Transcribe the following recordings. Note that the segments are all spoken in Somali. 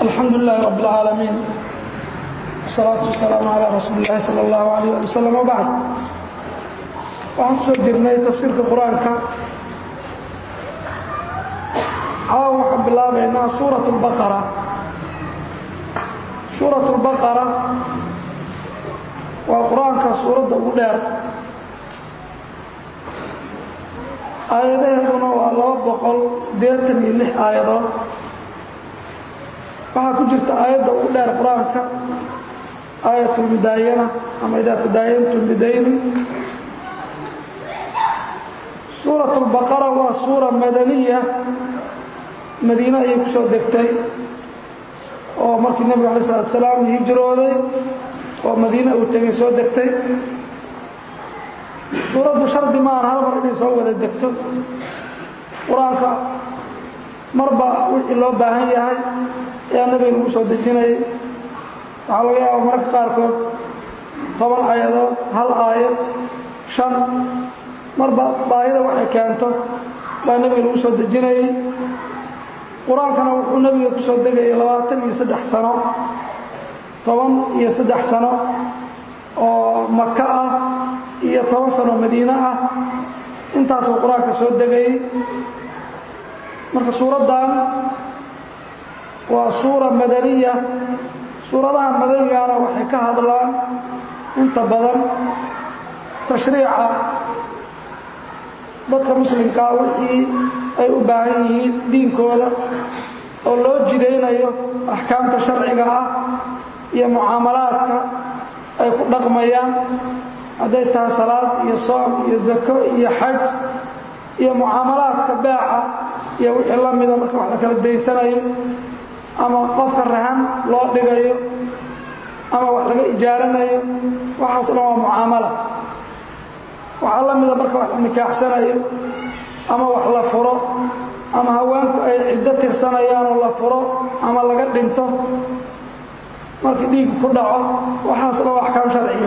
alxamdu lilahi rab اlcaalamiin wsalaatu wasalaamu calaa rasuuli اllahi salى اllahu alayh ali wasalam wbacd waxaan kusoo jirnay tafsiirka qur-aanka caawa waxaan bilaabaynaa suuraة اlbaqara suuraة اlbaqara waa qur-aanka suuradda ugu dheer aayadaheeduna waa laba boqol siddeetan iyo lix aayadood waxaa ku jirta aayadda ugu dheer qur-aanka aayat lmudaayana ama idaa tadaayantum bidayni suurat lbaqara waa suura madaniya madiine ayay ku soo degtay oo markii nebigu alay salatu salaam hijrooday oo madiine uu tegay soo degtay suuraddu shardi maahan hal mar inay soo wada degto qur-aanka marba wixii loo baahan yahay ayaa nebiga lagu soo dejinayay waxaa laga yaaba mararka qaarkood toban aayadood hal aayad shan marba baahida waxay keento baa nebiga lagu soo dejinayay qur-aankana wuxuu nebiga ku soo degayay labaatan iyo saddex sano toban iyo saddex sano oo maka ah iyo toban sano madiine ah intaasoo qur-aanka soo degayay marka suuraddan waa suura madaniya suuradaha madanigana waxay ka hadlaan inta badan tashriica dadka muslimkaa wixii ay u baahan yihiin diinkooda oo loo jidaynayo axkaamta sharciga ah iyo mucaamalaadka ay ku dhaqmayaan hadday tahay salaad iyo soom iyo zako iyo xaj iyo mucaamalaadka beeca iyo wixii la mida marka wax la kala daysanayo ama qofka rahan loo dhigayo ama wax laga ijaaranayo waxaas dhan waa mucaamala waxaa la mida marka wax la nikaaxsanayo ama wax la furo ama haweenku ay ciddo tirsanayaan oo la furo ama laga dhinto markii dhiig ku dhaco waxaas dhan waa axkaam sharciya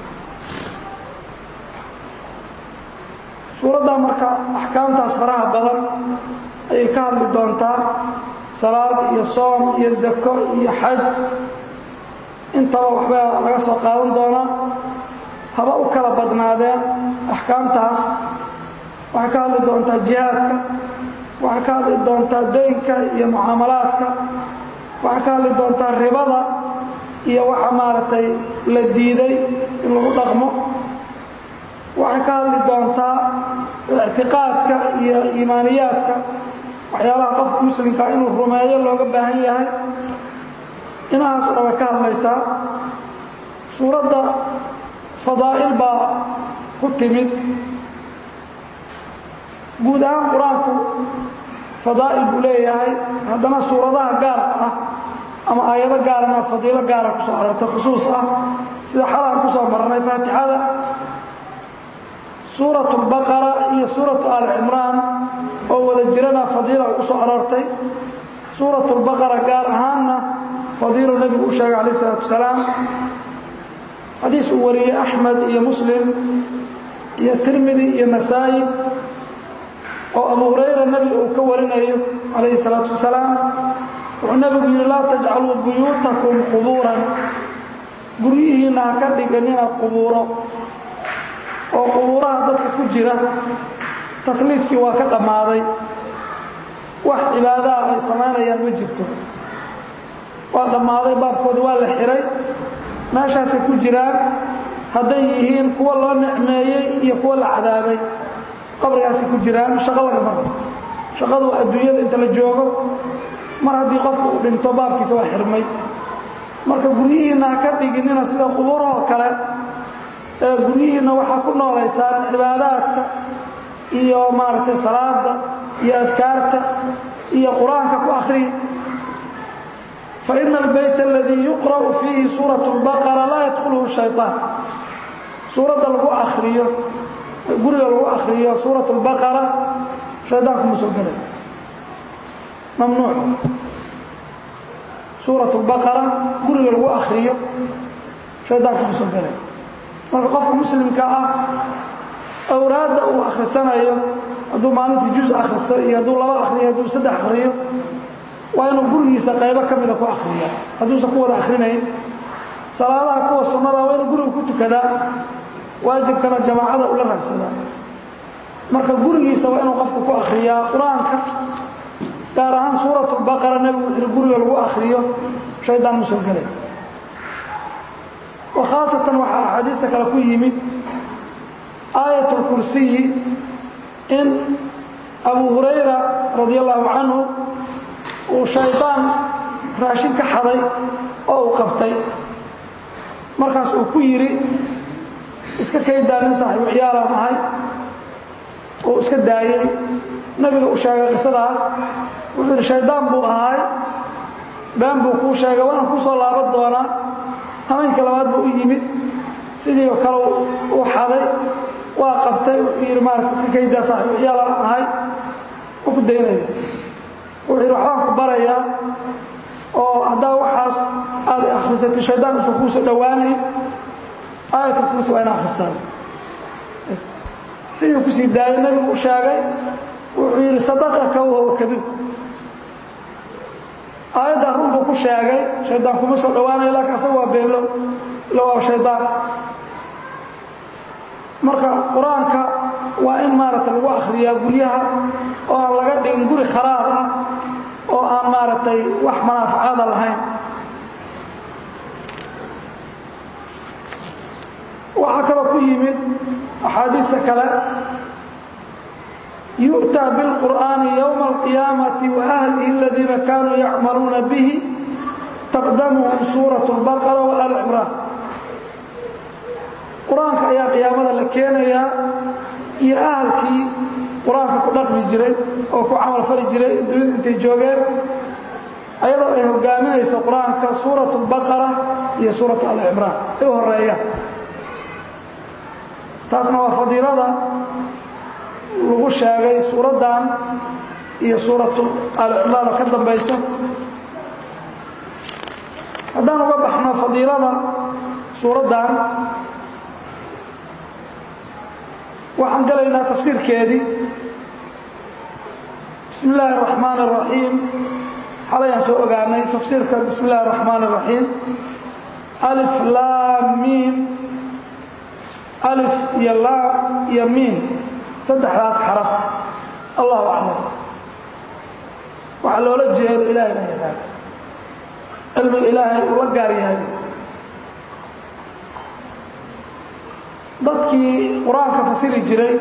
suuradda marka axkaamtaas faraha badan ayay ka hadli doontaa salaad iyo soom iyo zako iyo xaj intaba waxbaa laga soo qaadan doonaa haba u kala badnaadeen axkaamtaas waxay ka hadli doontaa jihaadka waxay ka hadli doontaa daynka iyo mucaamalaadka waxay ka hadli doontaa ribada iyo waxa maaragtay la diiday in lagu dhaqmo waxay ka hadli doontaa ictiqaadka iyo iimaaniyaadka waxyaalaha qofka muslimka inuu rumeeyo looga baahan yahay inahaas o dhan way ka hadlaysaa suuradda fadaa'il baa ku timid guud ahaan qur-aanku fadaa'il buu leeyahay haddana suuradaha gaar ah ama aayado gaarana fadiilo gaara kusoo arortay khusuus ah sida xalaan kusoo marnay faatixada suuratu lbaqara iyo suuratu aali cimraan oo wada jirana fadiila u soo aroortay suuratu lbaqara gaar ahaanna fadiilo nebigu u sheegay calayh isalaatu wasalaam xadiis uu wariyey axmed iyo muslim iyo tirmidi iyo nasaa'i oo abu hurayra nebiga uu ka warinayo calayhi salaatu wasalaam wuxuu nebigu yidhi laa tajcaluu buyuutakum qubuuran guryihiinna ha ka dhiganina qubuuro oo qubuuraha dadka ku jira takliifkii waa ka dhammaaday wax cibaadaha ay samaynayaan ma jirto waa dhammaaday baabkooda waa la xihay meeshaasay ku jiraan hadday yihiin kuwa loo nicmeeyey iyo kuwa la cadaabay qabrigaasay ku jiraan shaqo laga maro shaqadu waa adduunyada inta la joogo mar haddii qofku uu dhinto baabkiisa waa xirmay marka guryihiinna ha ka dhiginina sida qubuurahoo kale ee guryihiinna waxaa ku noolaysaan cibaadaadka iyo maaragtay salaada iyo adkaarta iyo qur-aanka ku akhriya faina albayt aladii yuqra'u fiihi suurat اlbaqara laa yadkhuluhu shayطaan suuradda lagu akriyo guriga lagu akhriyo suurat اlbaqara shaydaanku ma soo gelay mamnuuc suurat اlbaqara guriga lagu akhriyo shaydaanku ma soo gelay marka qofka muslimka ah awraadda uu akhrisanayo hadduu maalintii juz akhriso iyo hadduu laba akhriyo hadduu saddex akhriyo waa inuu gurigiisa qaybo ka mida ku akhriya hadduusan ku wada akhrinayn salaadaha kuwa sunnada waa inuu guriga ku tukadaa waajibkana jamaacada ula raagsadaa marka gurigiisa waa inuu qofku ku akhriyaa qur-aanka gaar ahaan suuratulbaqara nebigu wuxuu yihi guriga lagu akhriyo shaydaan ma soo gelay oo khaasatan waxaa axaadiista kale ku yimid aayatulkursiyi in abu hurayra radi allahu canhu uu shaydaan raashin ka xaday oo uu qabtay markaas uu ku yidhi iska kaydaa nin saaxiibu ciyaalaan ahay uu iska daayey nebiga uu sheegay qisadaas wuxuu yidhi shaydaan buu ahay been buu kuu sheegay waana kuu soo laaban doonaa hameenka labaad buu u yimid sidii oo kale uu xaday waa qabtay wuxuu yidhi maarata iska kaydaa saaxiibu ciyaalaan ahay u ku daynaya wuxuu yidhi waxbaan ku barayaa oo haddaa waxaas aad akhrisatay shaydaan uusan kuu soo dhowaanayn aayatulkursi waa ina akhristaan sidii kusii daayay nebigu u sheegay wuxuu yidhi sadaqaka wahuwa kadib aayaddan run buu ku sheegay shaydaan kuma soo dhowaanayo laakiin asaga waa beenlow ila waa shaydaan marka qur-aanka waa in maaragtay lagu akhriyaa guryaha oo aan laga dhigin guri kharaab ah oo aan maaragtay wax manaafacaada lahayn waxaa kaloo ku yimid axaadiista kale yu'taa biاlqur'aani yowma alqiyaamati waahlihi aladiina kaanuu yacmaluuna bihi taqdamuhum suurat اlbaqara wa al cimraan qur-aanka ayaa qiyaamada la keenayaa iyo ahalkii qur-aanka ku dhaqmi jiray oo ku camal fali jiray dunyadu intay joogeen ayadoo ay hogaaminayso qur-aanka suurat اlbaqara iyo suuratu alcimraan ay u horeeyaan taasna waa fadiilada lagu sheegay suuraddan iyo suuratu alcimraan oo ka dambaysa haddaan uga baxno fadiilada suuraddan waxaan gelaynaa tafsiirkeedii bismi illaahi اraxmaan الraxiim xalayaan soo ogaanay tafsiirka bismi illahi الraxmaan الraxiim alif laam miim alif iyo laam iyo miim saddexdaas xaraf allahu aclam waxaa loola jeedo ilahay baa yaqaan cilmiga ilaahay uu la gaar yahay dadkii qur-aanka fasiri jiray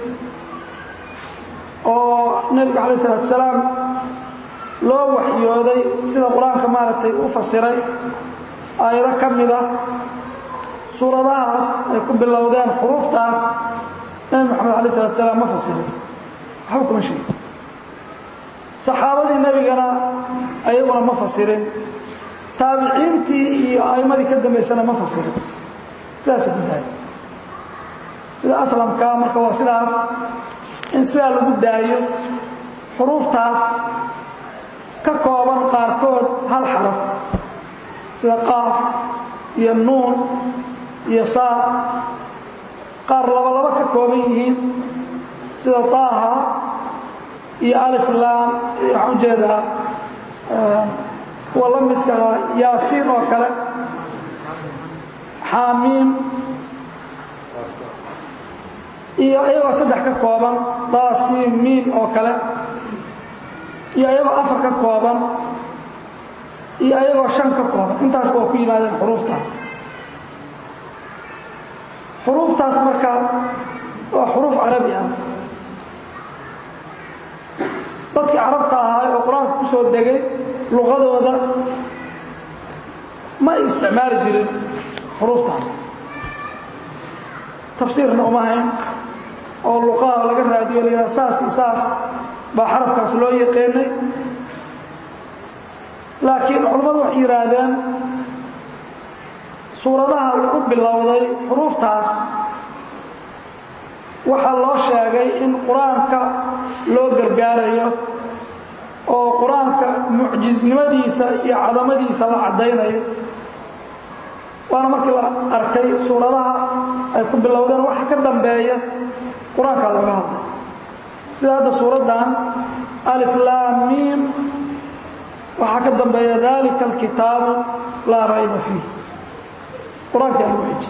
oo nebiga calayi isalaatu salaam loo waxyooday sida qur-aanka maaragtay u fasiray aayado ka mida suuradahaas ay ku bilowdeen xuruuftaas nebi moxamed alay isalatu salaam ma fasirin waxba kuma sheegin saxaabadii nebigana ayaguna ma fasirin taabiciintii iyo a'immadii ka dambaysana ma fasirin sidaasay ku dahay sida aslamka marka waa sidaas in sidaa lagu daayo xuruuftaas ka kooban qaarkood hal xaraf sida qaaf iyo nuun iyo saad qaar labalaba ka kooban yihiin sida taaha iyo alif laam waxaan ujeedaa kuwa la midka yaasiin oo kale xaamiim iyo ayagoo saddex ka kooban daasiin miin oo kale iyo ayagoo afar ka kooban iyo ayagoo shan ka kooban intaasba waa ku yimaadeen xuruuftaas xuruuftaas marka waa xuruuf carabi ah dadkii carabta ahaa oo qur-aanka ku soo degay luqadooda ma ay isticmaali jirin xuruuftaas tafsiirna uma hayn oo luqaha laga raadiyo la yidhaha saas iyo saas baa xarafkaas loo yaqaanay laakiin culammadu waxay yidhaahdeen suuradaha lagu bilowday xuruuftaas waxaa loo sheegay in qur-aanka loo gargaarayo oo qur-aanka mucjisnimadiisa iyo cadamadiisa la caddaynayo waana markii la arkay suuradaha ay ku bilowdeen waxa ka dambeeya qur-aanka looga hadlay sida hadda suuraddan alif laam miim waxaa ka dambeeya dalika alkitaabu laa rayba fiih qur-aankaa lagu xijiyey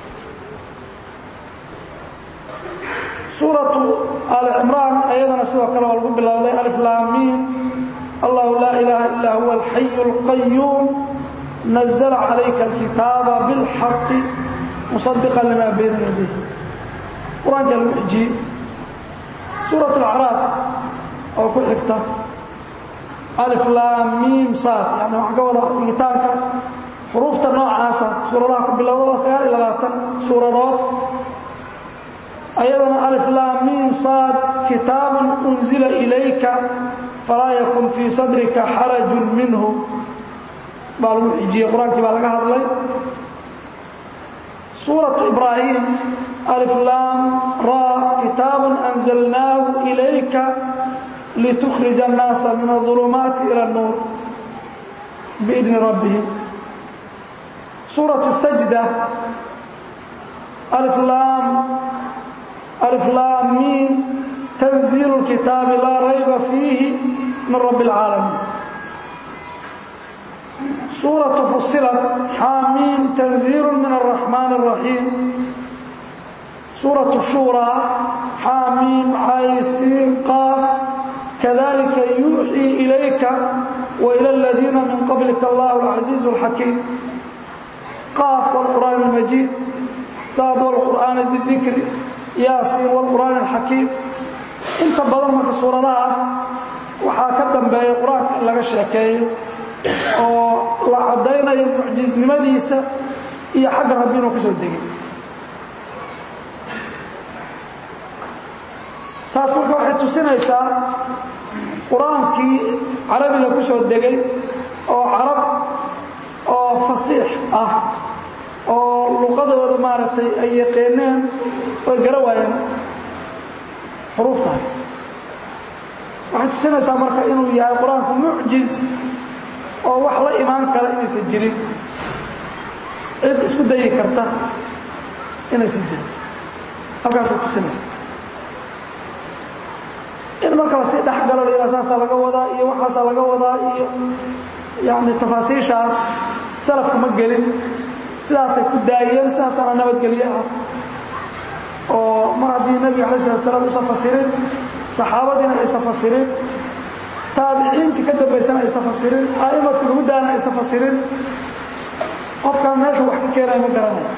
suuratu aali cimraan ayadana sidoo kale waa lagu bilowday alif laamiin allahu laa ilaaha illaa huwa alxayu اlqayuum nazla calayka alkitaaba biاlxaqi musadiqa limaa bayna yadayh qur-aankaa lagu xijiyey suurat alacraaf oo ku xigta alif laam miim saad yani waxaa ka wada dhigitaanka xuruufta noocaasa suuradaha ku bilowda waa sagaal iyo labaatan suuradood ayadana alif laam miim saad kitaabun unzila ilayka falaa yakun fii sadrika xarajun minhu baa lagu xijiyey qur-aankii baa laga hadlay suuratu ibraahim alif laam raa kitaabun anzalnaahu ilayka litukhrij annaasa min aulumaati ila اnnuur biidni rabbihim suuratu sajda alif laam alif laam miim tanziilu اlkitaabi laa rayba fiihi min rabbi اlcaalamiin suuratu fusilat xaamiim tanziilu min araxmaan الraxiim suuratu shuuraa xaamiim caysiin qaaf kadalika yuuxii ilayka waila aladiina min qablika allahu alcasiizu alxakiim qaaf wاlqur'aan اlmajiid saad wاlqur'aan bidikri yaasiin wاlqur'aan alxakiim inta badan marka suuradahaas waxaa ka dambeeya qur-aanka in laga sheekeeyo oo la caddaynayo mucjisnimadiisa iyo xagga rabbi inuu ka soo degay taas marka waxay tusinaysaa qur-aankii carabiga ku soo degay oo carab oo fasiix ah oo luqadooda maaragtay ay yaqeeneen way gara waayeen xuruuftaas waxay tusinaysaa marka inuu yahay qur-aanku mucjiz oo wax la imaan kara inaysan jirin cid isku dayi karta inaysan jirin halkaasay tusinaysaa in marka lasii dhex galo la yidhaha saasaa laga wadaa iyo waxaasaa laga wadaa iyo yani tafaasiishaas salafku ma gelin sidaasay ku daayeen sidaasaana nabadgelye ah oo mar haddii nebiga alay salatu salaam usan fasirin saxaabadiina aysan fasirin taabiciintii ka dambaysana aysan fasirin a'immatulhudaana aysan fasirin qofkaan meeshu wax ka keenaya ma garanayo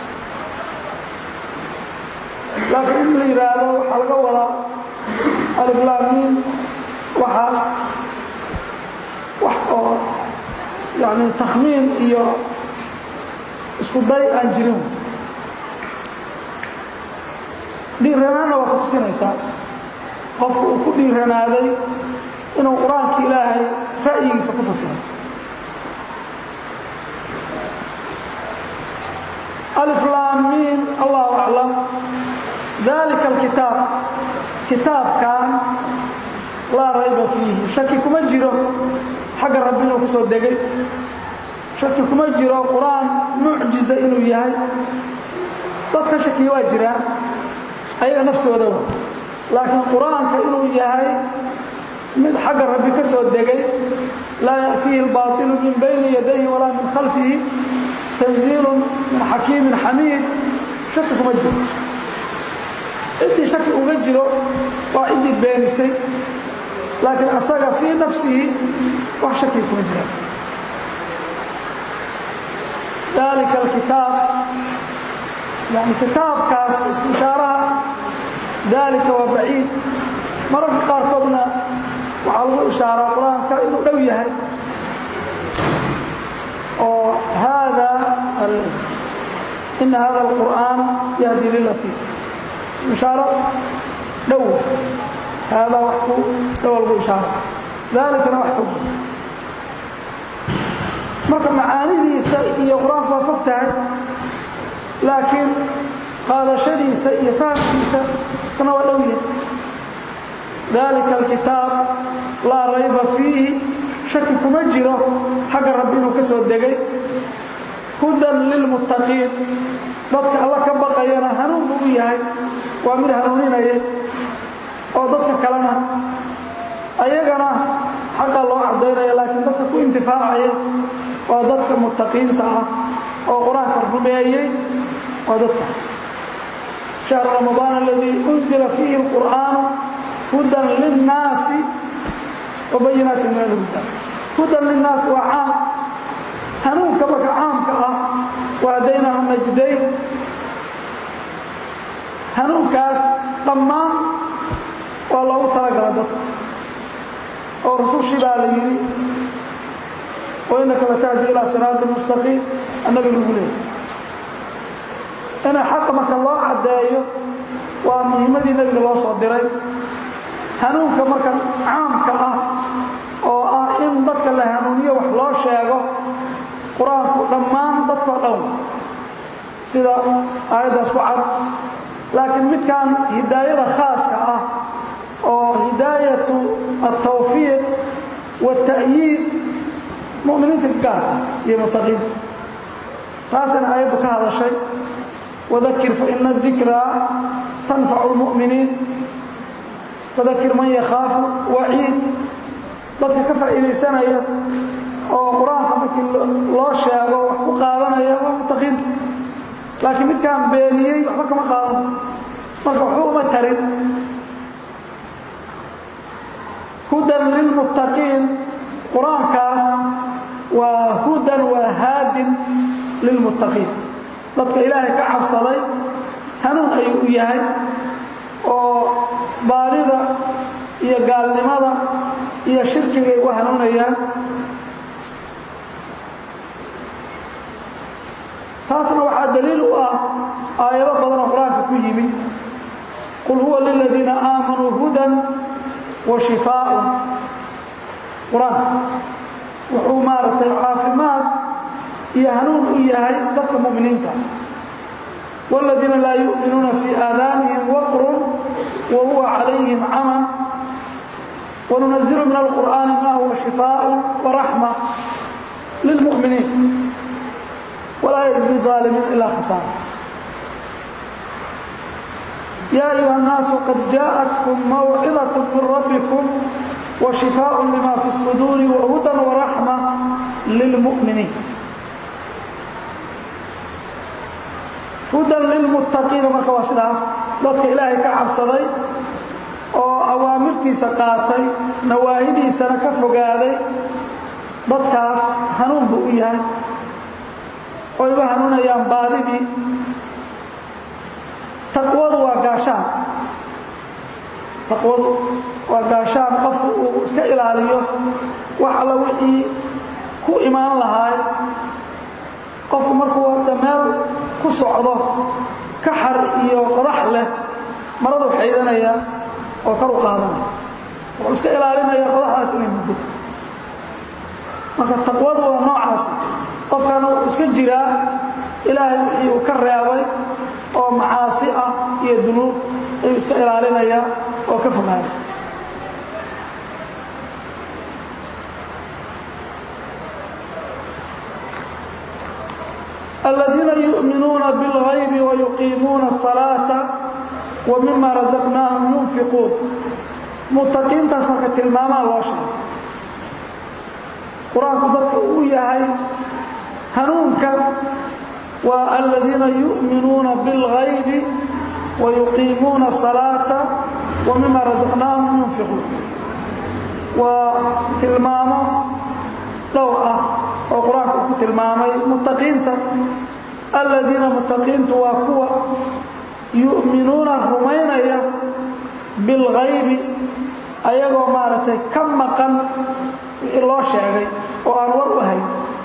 laakiin in la yidhaahdo waxaa laga wadaa aliflaamiin waxaas wax oo yani takhmiin iyo isku day aan jirin dhiiranaanna waa ku tusinaysaa qofku uu ku dhiiranaaday inuu qur-aanka ilaahay ra'yigiisa ku fasiro aliflaamiin allahu aclam dalika alkitaab kitaabkan laa rayba fiihi shaki kuma jiro xagga rabbi inuu ku soo degay shaki kuma jiro qur-aan mucjiza inuu yahay dadka shakiya waa jiraan ayaga naftoodawa laakiin qur-aanka inuu yahay mid xagga rabbi ka soo degay laa ya'tiihi اlbaطilu min bayni yadayhi walaa min khalfihi tanziilu min xakiimin xamiid shaki kuma jiro ciddii shaki uga jiro waa ciddii beenisay laakiin asaga fii nafsihi wax shaki kuma jira dalika alkitaab yani kitaabkaas istishaaraha dalika waa baciid mararka qaarkoodna waxaa lagu ishaaraa qur-aanka inuu dhow yahay oo haada ina hada alqur'aana yahdi lilati ishaaro dhow haadaa wax ku dhowa lagu ishaaro dalikana wax fog marka macaanidiisa iyo qur-aanku waa fog tahay laakiin qaadashadiisa iyo fahamkiisa isna waa dhow yahay dalika alkitaab laa rayba fiihi shaki kuma jiro xagga rabbi inuu ka soo degay hudan lilmuttaqiin dadka alla ka baqayana hanuun buu u yahay waa mid hanuuninaya oo dadka kalena ayagana xaqaa loo caddaynaya laakiin dadka ku intifaacaya waa dadka muttaqiinta ah oo qur-aanka rumeeyey waa dadkaas شهر رمضان الذي أنزل فيه القرآن هدى للناس وبينات من الهدى هدى للناس وعام هنون كبك عام كأه وهديناه النجدين هنون كاس ضمان والله ترك ردت ورسول شبال يري وإنك لتهدي إلى صراط المستقيم النبي يقول ina xaqa marka loo caddeeyo waa muhiimadii nebiga loo soo diray hanuunka marka caamka ah oo ah in dadka la hanuuniyo wax loo sheego qur-aanku dhammaan dadkao dhan sida aayaddaas ku cad laakiin midkan hidaayada khaaska ah oo hidaayatu altawfiiq waata'yiid mu'miniinta gaarka iyo mutaqiinta taasina aayaddu ka hadashay وذكر فإن الذكرى تنفع المؤمنين فذكر من يخاف وعيد dadka ka faa'iidaysanaya oo qur-aanka markii loo sheego wax ku qaadanaya waa mutaqiinta laakiin midkaan beeniyey waxba kama qaadan marka waxba uma tarin hudan lilmuttaqiin qur-aankaas waa hudan waa haadin lilmuttaqiin dadka ilaahay ka cabsaday hanuun ayuu u yahay oo baadida iyo gaalnimada iyo shirkigay u hanuunayaan taasna waxaa daliil u ah aayado badanoo qur-aanka ku yimi qul huwa liladiina aamanuu hudan wa shifaaun qur-aanka wuxuu maaragtay caafimaad iyo hanuun u yahay dadka muminiinta wاladiina laa yuؤminuuna fii aadaanihim waqrun wa huwa calayhim caman wanunazilu min alqur'aani ma huwa shifaaء waraxma lilmu'miniin walaa yزid ظaalimiin ilaa khasaara ya ayuha الnaasu qad jaaءatkm mawcidaة min rabbikum وشفاء لma في الصدور وهدى ورحمة للمؤمنين هudى للمتقيiن marka waa sidaas dadka ilaahay ka cabsaday oo awaamirtiisa qaatay nawaahidiisana ka fogaaday dadkaas hanuun buu u yahay oo igu hanuunayaan baadidii taqwadu waa gaashaan taqwadu waa gaashaan qofku uu iska ilaaliyo wax alla wixii ku imaan lahaay qofku markuu hadda meel ku socdo kaxar iyo qodax leh maradu xaydanaya oo kar u qaadanaya wuxuu iska ilaalinaya qodaxdaas inay muddo marka taqwadu waa noocaas qofkana wuxuu iska jiraa ilaahay wixii uu ka reebay oo macaasi ah iyo dunuub ayuu iska ilaalinaya oo ka fogaada الذين يؤمنون بالغيب ويقيمون الصلاة ومما رزقناهم ينفقون متقينtaas marka tilmaamaa loo sheegay qur-aanku dadka uu yahay hanuunka waa الذiina يؤminuuna bالغayb ويuqiimuuna الصلاaةa ومima رaزقناهم ينفقuun waa tilmaamo dhowr ah oo qur-aanku ku tilmaamay mutaqiinta aladiina mutaqiintu waa kuwa yu'minuuna rumaynaya bilghaybi ayagoo maaragtay ka maqan wixii loo sheegay oo aan war u hayn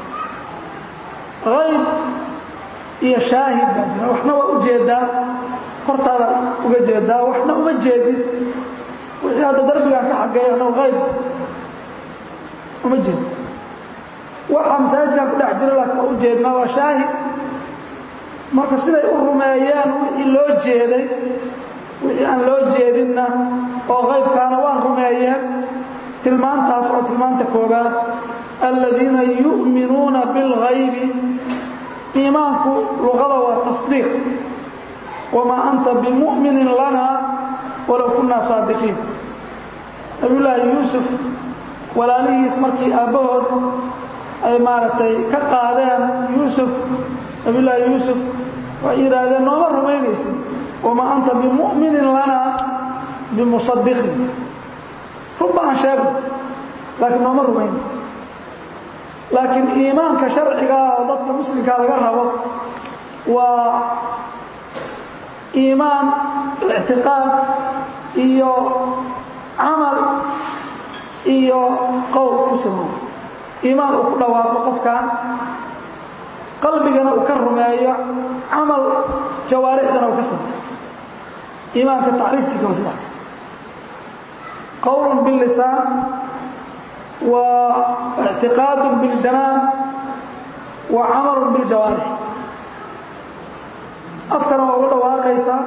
hayb iyo shaahid baa jira waxna waa u jeedaa hortaada uga jeedaa waxna uma jeedid wixii hadda darbigaan ka xageeya annagu hayb uma jeedo waxaa masaajidkan ku dhex jira laakiin waa u jeednaa waa shaahid marka siday u rumeeyeen wixii loo jeeday wixii aan loo jeedinna oo qaybkaana waan rumeeyeen tilmaantaas oo tilmaanta koobaad aladiina yu'minuuna bilghaybi iimaanku luqada waa tasdiiq wamaa anta bimu'minin lana walow kunnaa saadiqiin nabiyullaahi yuusuf walaalihiis markii aabbahood ay maaragtay ka qaadeen yuusuf nabiyullaahi yuusuf waxay yidhaahdeen nooma rumaynaysid wamaa anta bimu'minin lana bimusadiqin runba aan sheegno laakiin nooma rumaynaysid laakiin iimaanka sharcigaa oo dadka muslimkaa laga rabo waa iimaan ictiqaad iyo camal iyo qowl ku siman iimaan uu ku dhawaaqo qofkan qalbigana uu ka rumeeyo camal jawaarixdana uu ka sameeyo iimaanka tacriifkiisa waa sidaas qowl biاlisaan wa اctiqaad biاljanaan wa camal biاljawaarix afkana waa uga dhawaaqaysaa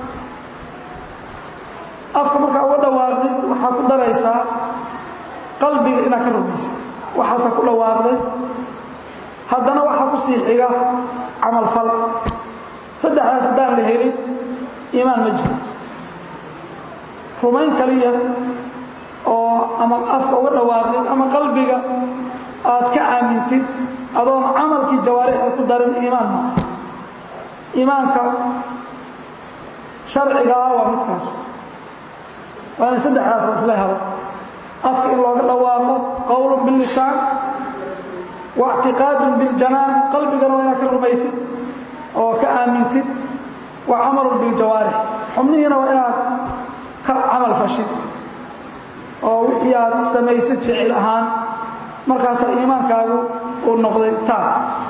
afka markaa uga dhawaaqdid waxaa ku daraysaa qalbiga inaad ka rumaysid waxaasaa ku dhawaaqday haddana waxaa ku sii xiga camal fal saddexdaas haddaan la helin iimaan ma jiro rumayn kaliya oo ama afka uga dhawaaqdid ama qalbiga aad ka aamintid adoon camalkii jawaarixda ku darin iimaan maaha iimaanka sharciga ah waa midkaas waa in saddexdaas la isla helo afka in looga dhawaaqo qowlun bilisaan wa اctiqaadun biljanaan qalbigana waa inaad ka rumaysid oo ka aamintid wa camalun biljawaarix xubnihiina waa inaad ka camal fashid oo wixii aad samaysid ficil ahaan markaasaa iimaankaagu uu noqday taab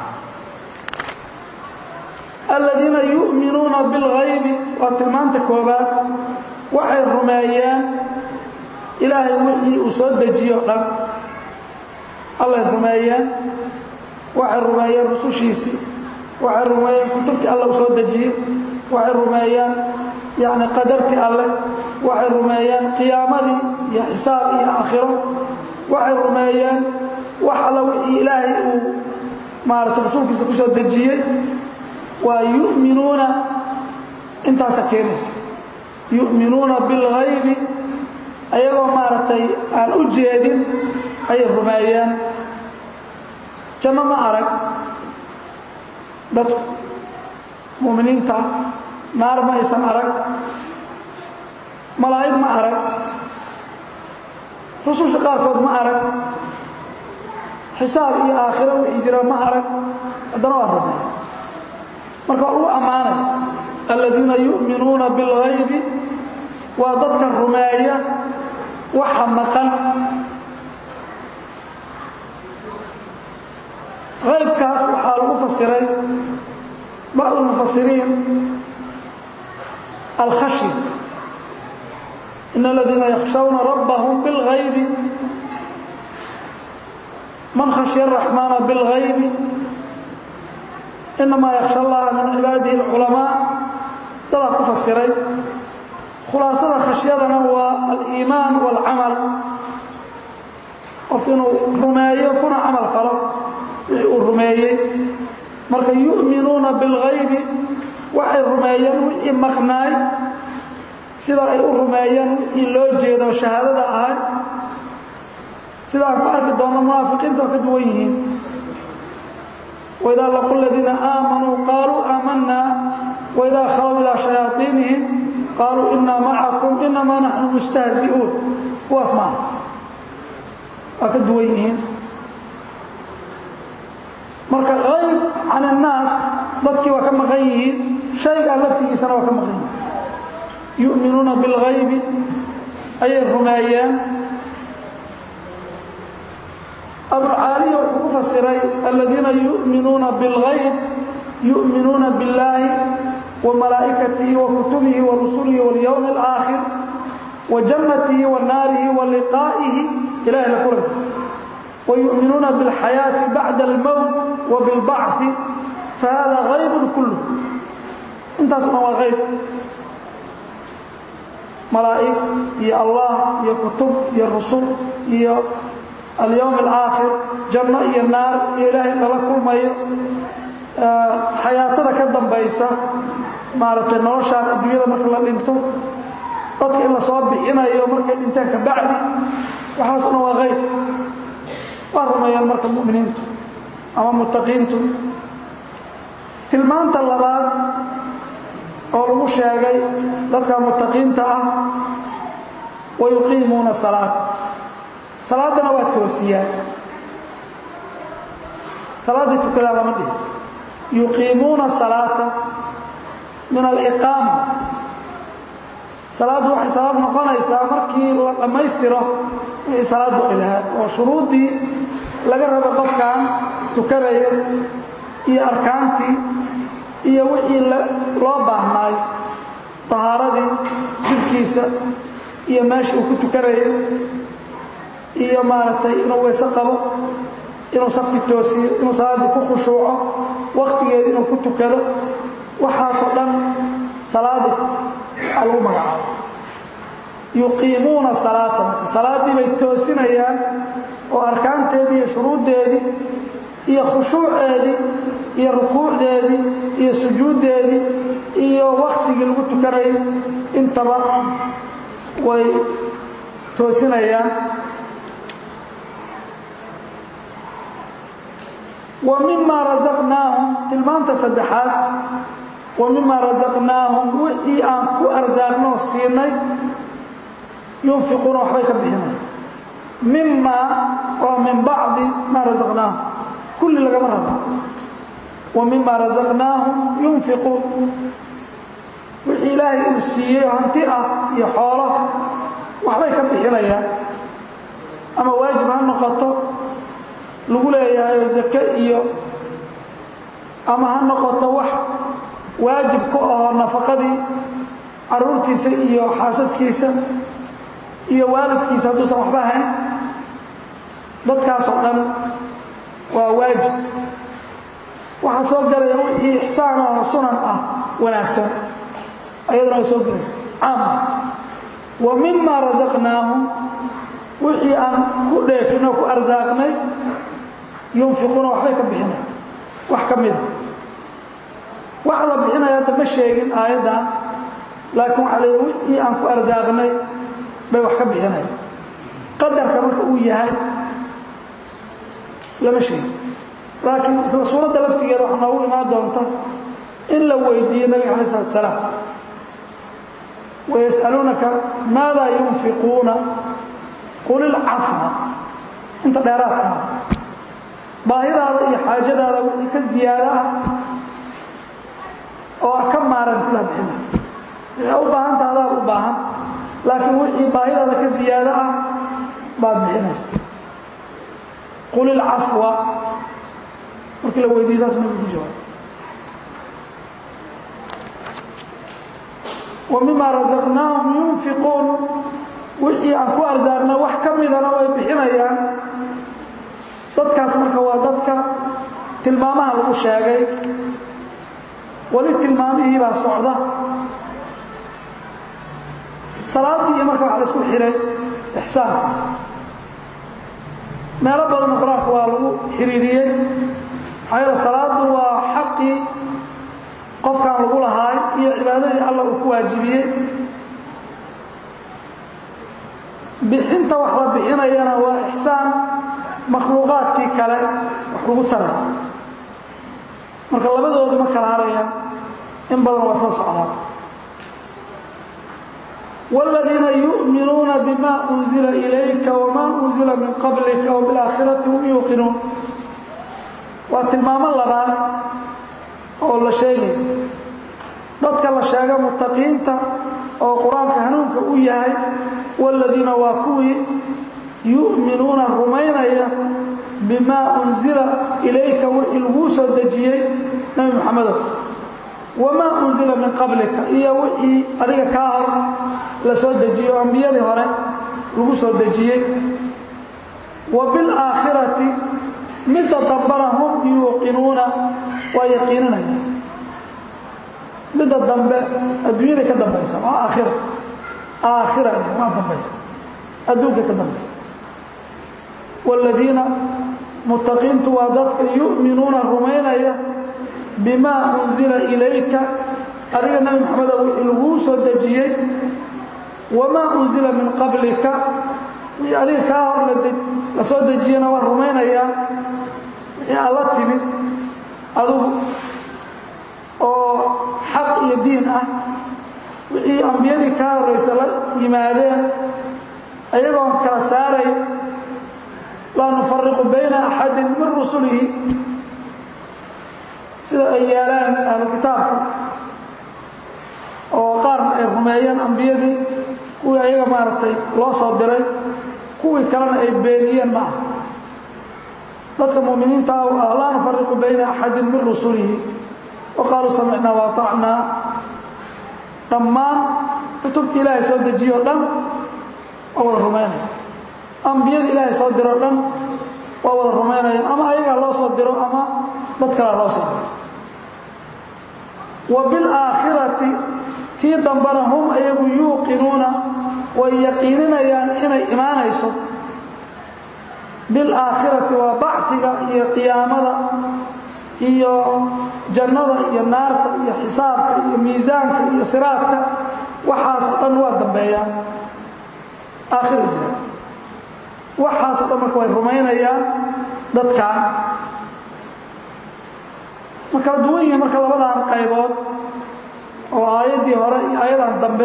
aladiina yu'minuuna bilghaybi waa tilmaanta koobaad waxay rumeeyeen ilaahay wixii uu soo dejiyo o dhan allay rumeeyeen waxay rumeeyeen rusushiisii waxay rumeeyeen kutubtii alle uu soo dejiyey waxay rumeeyeen yacni qadartii alleh waxay rumeeyeen qiyaamadii iyo xisaab iyo aakhiro waxay rumeeyeen wax alla wixii ilaahay uu maaragtay rasuulkiisa ku soo dejiyey waa yu'minuuna intaasa keenaysa yu'minuuna bilghaybi ayagoo maaragtay aan u jeedin ayay rumeeyeen janno ma arag dadku mu'miniinta naar ma aysan arag malaa'ig ma arag rususha qaarkood ma arag xisaab iyo aakhiro wixii jira ma arag haddana waa rumeeya marka waa lagu ammaanaya aladiina yu'minuuna bilghaybi waa dadka rumeeya waxa maqan haybkaas waxaa lagu fasiray bacd اlmufasiriin alkhashya in aladiina yakhshawna rabbahum biاlghaybi man khashya الraxmaana biاlghaybi inamaa yakhsha allaha min cibaadihi اlculamaa dadaa ku fasiray khulaasada khashyadana waa aliimaan wاlcamal qof inuu rumeeyo kuna camal falo wixii uu rumeeyey marka yu'minuuna biاlghaybi waxay rumeeyeen wixii maqnaay sida ay u rumeeyeen wixii loo jeedo shahaadada ahay sida aan ku arki doonno munaafiqiinta waa ka duwan yihiin waidaa laqu ladiina aamanuu qaaluu aamanaa waidaa khalow ilaa shayaaiinihim qaaluu inaa macakum inamaa naxnu mustahzi'uun kuwaas maaha waa ka duwan yihiin marka hayb can annaas dadkii waa ka maqan yihiin shaygaa laftigiisana waa ka maqan yihiin yu'minuuna bilghaybi ayay rumeeyeen abulcaaliya wuxuu ku fasiray aladiina yu'minuuna bilghayb yu'minuuna biاllaahi wa malaa'ikatihi wa kutubihi wa rusulihi waاlyowmi اlaakhir wa jannatihi wa naarihi wa liqaa'ihi ilahay la kulankiisa wa yu'minuuna biاlxayaati bacda almowt wa biاlbacثi fahada haybun kullu intaas dhan waa hayb malaa'ig iyo allah iyo kutub iyo rusul iyo alyowm alaakhir janno iyo naar iyo ilaahay lala kulmayo xayaatada ka dambaysa maaragtay noloshaan adduunyada marka la dhinto dadka in la soo bixinayo markay dhintaan ka bacdi waxaasna waa qayb waa rumeeyaan marka mu'miniintu ama muttaqiintu tilmaanta labaad oo lagu sheegay dadka muttaqiinta ah wa yuqiimuuna salaata salaaddana waa toosiyaan salaaddii tukadaa lama dhihi yuqiimuuna salaata min aliqaama salaaddu waxay salaad noqonaysaa markii la dhammaystiro wixii salaaddu ay lahaad oo shuruuddii laga rabo qofkan tukanaya iyo arkaantii iyo wixii loo baahnaay tahaaradii jidhkiisa iyo meesha uu ku tukanayay iyo maaragtay inuu weyse qabo inuu safki toosiyo inuu salaaddii ku khushuuco wakhtigeeda inuu ku tukado waxaasoo dhan salaadii aa lagu magacaabo yuqiimuuna salaata marka salaaddii bay toosinayaan oo arkaanteedii iyo shuruuddeedii iyo khushuuceedii iyo rukuucdeedii iyo sujuuddeedii iyo wakhtigii lagu tukanayay intaba way toosinayaan wa mima rasaqnaahum tilmaanta saddexaad wa mima rasaqnaahum wixii aan ku arsaaqnoo siinay yunfiquuna waxbay ka bixinaya mima waa min bacdi maa rasaqnaahum kulli lagama rabo wa mima rasaqnaahum yunfiquun wixii ilaahay uu siiyey oo hanti ah iyo xoolo waxbay ka bixinayaan ama waajib ha noqoto lagu leeyahay zake iyo ama ha noqoto wax waajib ku ahoo nafaqadii caruurtiisa iyo xaasaskiisa iyo waalidkiisa hadduusan waxba hayn dadkaasoo dhan waa waajib waxaa soo gelaya wixii ixsaan oo sunan ah wanaagsan ayadana way soo gelaysa caama wa mima rasaqnaahum wixii aan ku dheefin oo ku arsaaqnay yunfiquuna waxbay ka bixinaya wax ka mida waxa la bixinaya hadda ma sheegin aayaddan laakiin waxaa leeya wixii aan ku arsaaqnay bay wax ka bixinaya qadarka marka uu yahay lama sheegin laakiin isla suuradda laftigeeda waxaa noogu imaan doonta in la weydiiyo nabiga alay isalatu salaam wayas'aluunaka maada yunfiquuna qul ilcafwa inta dheeraadkaa baahidaada iyo xaajadaada wixii ka ziyaado ah oo ah ka maarantida bixina wixii u baahanta adaad u baahan laakiin wixii baahidaada ka ziyaado ah baad bixinaysa qul ilcafwa markii la weydiiyo saas nabigu ku jawaab wa mima rasaqnaahum yunfiquun wixii aan ku arsaaqnay wax ka midana way bixinayaan dadkaas marka waa dadka tilmaamaha lagu sheegay weli tilmaamihii baa socda salaaddii iyo marka waxa la isku xihay ixsaanka meelo badanna qur-aanka waa lagu xiriiriyey maxaa yeele salaaddu waa xaqii qofkan lagu lahaay iyo cibaadadii alla uu ku waajibiyey bixinta wax la bixinayana waa ixsaan makhluuqaadkii kale wax lagu taray marka labadoodu ma kala harayaan in badan waa soo socdaan والذيina يؤminuuna bma أنزila إlayka وma أنزila min qablika وبالآakhiraةi hum yuuqinuun waa tilmaamo labaad oo la sheegay dadka la sheega mutaqiinta oo qur-aanka hanuunka u yahay والذiina waa kuwii yu'minuuna rumaynaya bimaa unzila ilayka wixii laguu soo dejiyey nebi moxamedow wamaa unzila min qablika iyo wixii adiga kaa hor la soo dejiyo o ambiyadii hore lagu soo dejiyey wa bilaakhirati midda dambana hum yuuqinuuna waa yaqiininaya midda dambe adduunyada ka dambaysa waa aakhira aakhira waa dambaysa adduunka ka dambaysa wاladiina mutaqiintu waa dadka yu'minuuna rumaynaya bimaa unzila ilayka adiga nebi moxamedo wixii laguu soo dejiyey wamaa unzila min qablika wixii adiga kaa hor la soo dejiyana waa rumaynayaa wixii aad la timid adugu oo xaq iyo diin ah wixii ambiyadii kaa horraysa la yimaadeen ayagoon kala saarayn laa nufariqu bayna axadin min rusulihi sida ay yeelaan ahlu kitaabku oo qaarna ay rumeeyeen ambiyadii kuwii ayaga maaragtay loo soo diray kuwii kalena ay beeniyeen ma ah dadka mu'miniinta ah laa nufariqu bayna axadin min rusulihi wa qaaluu samicnaa wa aطacnaa dhammaan kutubta ilaahay soo dejiye o dhan waa wada rumaynaya ambiyada ilaahay soo diro o dhan waa wada rumaynayaan ama ayagaa loo soo diro ama dad kalea loo soo diro wa bilaakhirati tii dambana hum ayagu yuuqinuuna way yaqiininayaan inay imaanayso bilaakhirati waa bachiga iyo qiyaamada iyo jannada iyo naarta iyo xisaabka iyo miisaanka iyo siraadka waxaasoo dhan waa dambeeyaan aakhira jira waxaasoo dhan marka way rumaynayaan dadkan ma kala duwan yihiin marka labadan qaybood oo aayaddii hore iyo aayadan dambe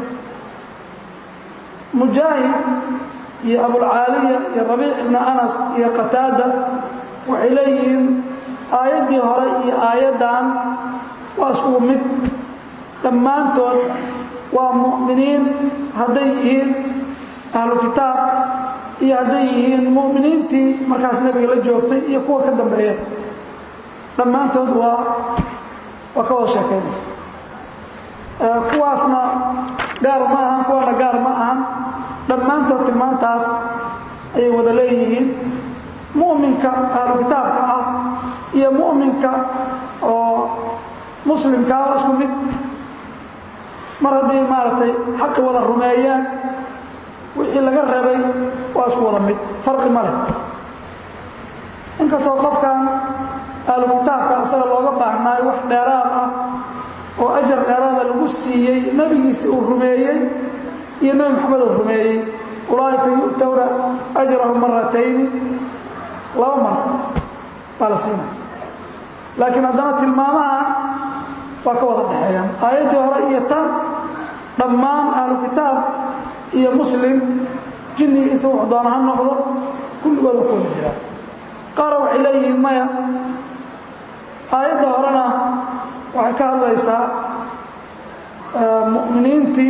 mujaahid iyo abulcaaliya iyo rabiic ibnu anas iyo qataada waxay leeyihiin aayaddii hore iyo aayaddan waa iskugu mid dhammaantood waa mu'miniin hadday yihiin ahlu kitaab iyo hadday yihiin mu'miniintii markaas nebiga la joogtay iyo kuwa ka dambeeya dhammaantood waa waa ka wada sheekaynaysa kuwaasna gaar ma ahan kuwana gaar ma ahan dhammaantood tilmaantaas ayay wada leeyihiin mu'minka ahlu kitaabka ah iyo mu'minka oo muslimkaa waa isku mid mar haddii maaragtay xaqi wada rumeeyaan wixii laga rabay waa isku wada mid farqi ma leh inkastoo qofkan ahlu kitaabka asaga looga baahnaayo wax dheeraad ah oo ajar dheeraada lagu siiyey nebigiisi uu rumeeyey iyo nebi maxamed uu rumeeyey ulaa'ika yu'towna ajrahum maratayni laba mar baa la siinaya laakiin haddana tilmaamaha waa ka wada dhexeeyaan aayaddii hore iyo tan dhammaan ahlu kitaab iyo muslim jinnigiisa wuxuu doona ha noqdo kulligooda ku wada jiraan qaara waxay leeyihiin maya aayadda horena waxay ka hadlaysaa mu'miniintii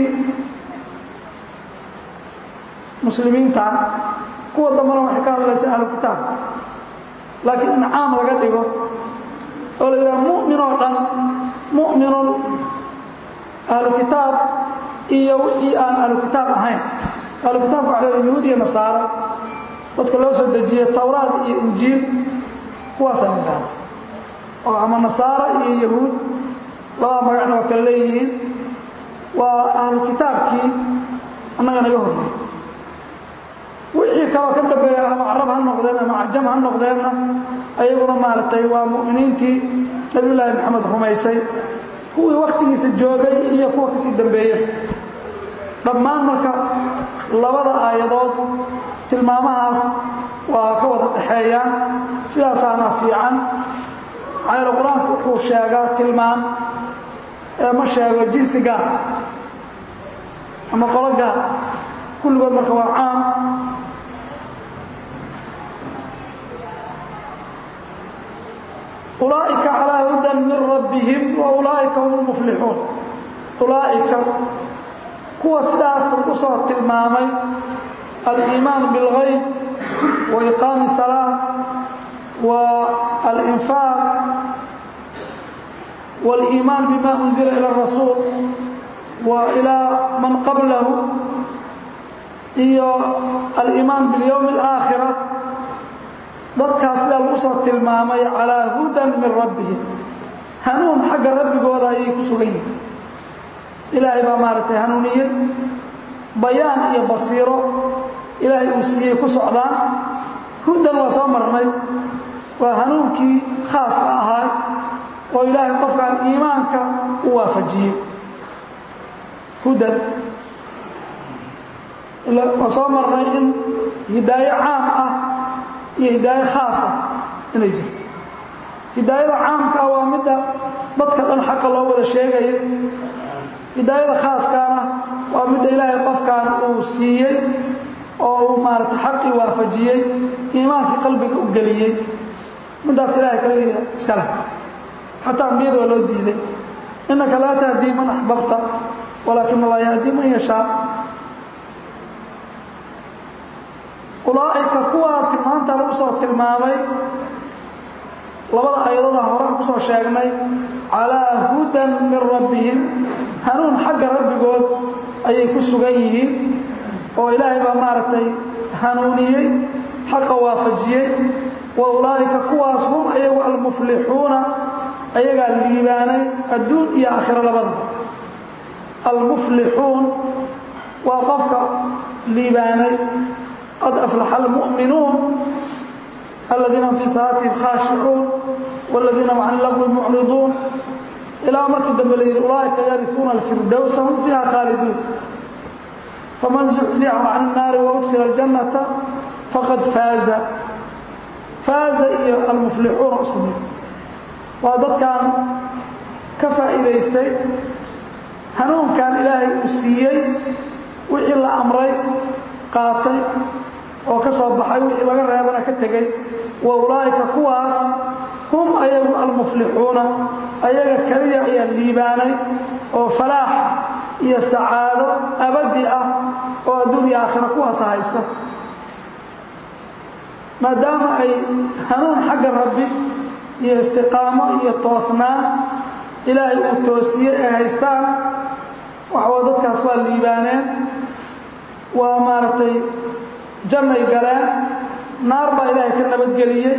muslimiinta kuwa dambena waxay ka hadlaysaa ahlu kitaabka laakiin in caam laga dhigo oo la yidhaha mu'min oo dhan mu'minun ahlu kitaab iyo wixii aan ahlu kitaab ahayn ahlu kitaabka waxa la yahuud iyo nasaara dadka loo soo dejiyey towraad iyo injiil kuwaasaa la yidhahda oo ama nasaara iyo yahuud labada magacna waa kala leeyihiin waa ahlu kitaabkii annaga naga horreeyey wixii kaloo ka dambeeya ama carab ha noqdeen ama cajam ha noqdeenna ayaguna maaragtay waa mu'miniintii nabiyullaahi maxamed rumaysay kuwii wakhtigiisa joogay iyo kuwa kasii dambeeya dhammaan marka labada aayadood tilmaamahaas waa ka wada dhexeeyaan sidaasaana fiican maxaa qur-aanku wuxuu sheegaa tilmaam ee ma sheego jinsi gaar ama qolo gaar kulligood marka waa caam ulaa'ika calaa hudan min rabbihim wa ulaa'ika hum lmuflixuun ulaa'ika kuwa sidaas lagu soo tilmaamay aliimaan biاlgayb wa iqaami salaa wa alinfaaq wاliimaan bima unzila ila الrasuul wa ilaa man qablahu iyo aliimaan biاlyowmi اlآakhira dadkaas sidaa lagu soo tilmaamay calaa hudan min rabbihim hanuun xagga rabbigooda ayay ku sugan yihiin ilaahay baa maaragtay hanuuniyey bayaan iyo basiiro ilaahay uu siiyey ku socdaan hudan waa soo marnay waa hanuunkii khaaska ahaa oo ilaahay qofkan iimaanka u waafajiyey hudan waan soo marnay in hidaayo caam ah iyo hidaayo khaas ah inay jirto hidaayada caamkaa waa midda dadka dhan xaqa loo wada sheegayo hidaayada khaaskaana waa midda ilaahay qofkan uu siiyey oo uu maarata xaqii waafajiyey iimaankii qalbiga u geliyey middaas ilahay kale iska leh xataa ambiyada waa loo diiday innaka laa tahdii man axbabta walaakin allah yahdii man yashaa ulaa'ika kuwaa tilmaanta lagu soo tilmaamay labada ayadada hore ku soo sheegnay calaa hudan min rabbihim hanuun xagga rabbigood ayay ku sugan yihiin oo ilaahay baa maaragtay hanuuniyey xaqa waafajiyey wa ulaa'ika kuwaas hum ayagu almuflixuuna ayagaa liibaanay adduun iyo aakhiro labada almuflixuun waa qofka liibaanay qad aflaxa almu'minuun aladiina fii salaatihim khaashicuun wاladiina hum can lagwi mucriduun ilaa markii dambe la yidhi ulaa'ika yariuuna alfirdowsa hum fiiha khaaliduun faman zuxzixa can الnaari waudkila اljannata faqad faaza faaza iyo almuflixuuna isku mid waa dadkan ka faa'iidaystay hanuunkan ilaahay uu siiyey wixii la amray qaatay oo ka soo baxay wixii laga reebana ka tegey wa ulaa'ika kuwaas hum ayagu almuflixuuna ayaga keliya ayaa liibaanay oo falaax iyo sacaado abadi ah oo adduun iyo aakhira kuwaasa haysta maadaama ay hanuun xagga rabbi iyo istiqaamo iyo toosnaan ilaahay uu toosiye ay haystaan waxawa dadkaas waa liibaaneen waa maaragtay jannay galeen naar baa ilaahay ka nabadgeliyey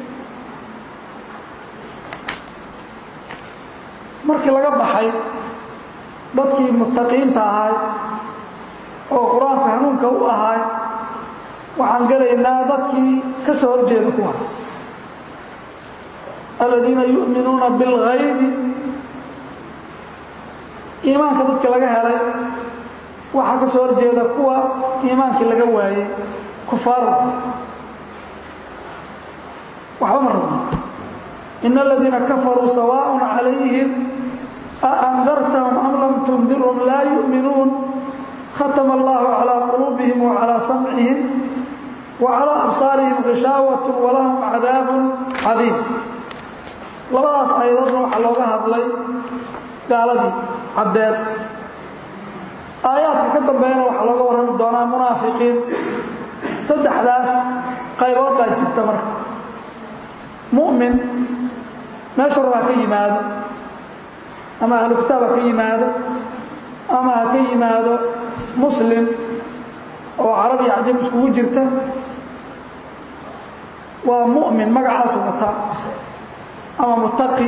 markii laga baxay dadkii muttaqiinta ahay oo qur-aanka hanuunka u ahay waxaan gelaynaa dadkii ka soo horjeeda kuwaas aladiina yu'minuuna bilghaybi iimaanka dadka laga helay waxaa ka soo horjeeda kuwa iimaankii laga waayey kufaarda waxba ma rabno in aladiina kafaruu sawaaء calayhim aandartahum am lam tundirhum laa yu'minuun khatama allahu calىa quluubihim wacalىa samcihim wacalىa absaarihim ghishaawat walahum cadaabu cadiim labadaas ayadoodna waxaa looga hadlay gaaladii caddeed aayaadka ka dambeeyana waxaa looga warrami doonaa munaafiqiin saddexdaas qaybood baa jirta marka mu'min meeshu rab ha ka yimaado ama ahlu kitaab ha ka yimaado ama ha ka yimaado muslim oo carab iyo cajab iskugu jirta waa mu'min magacaasu wataa ama muttaqi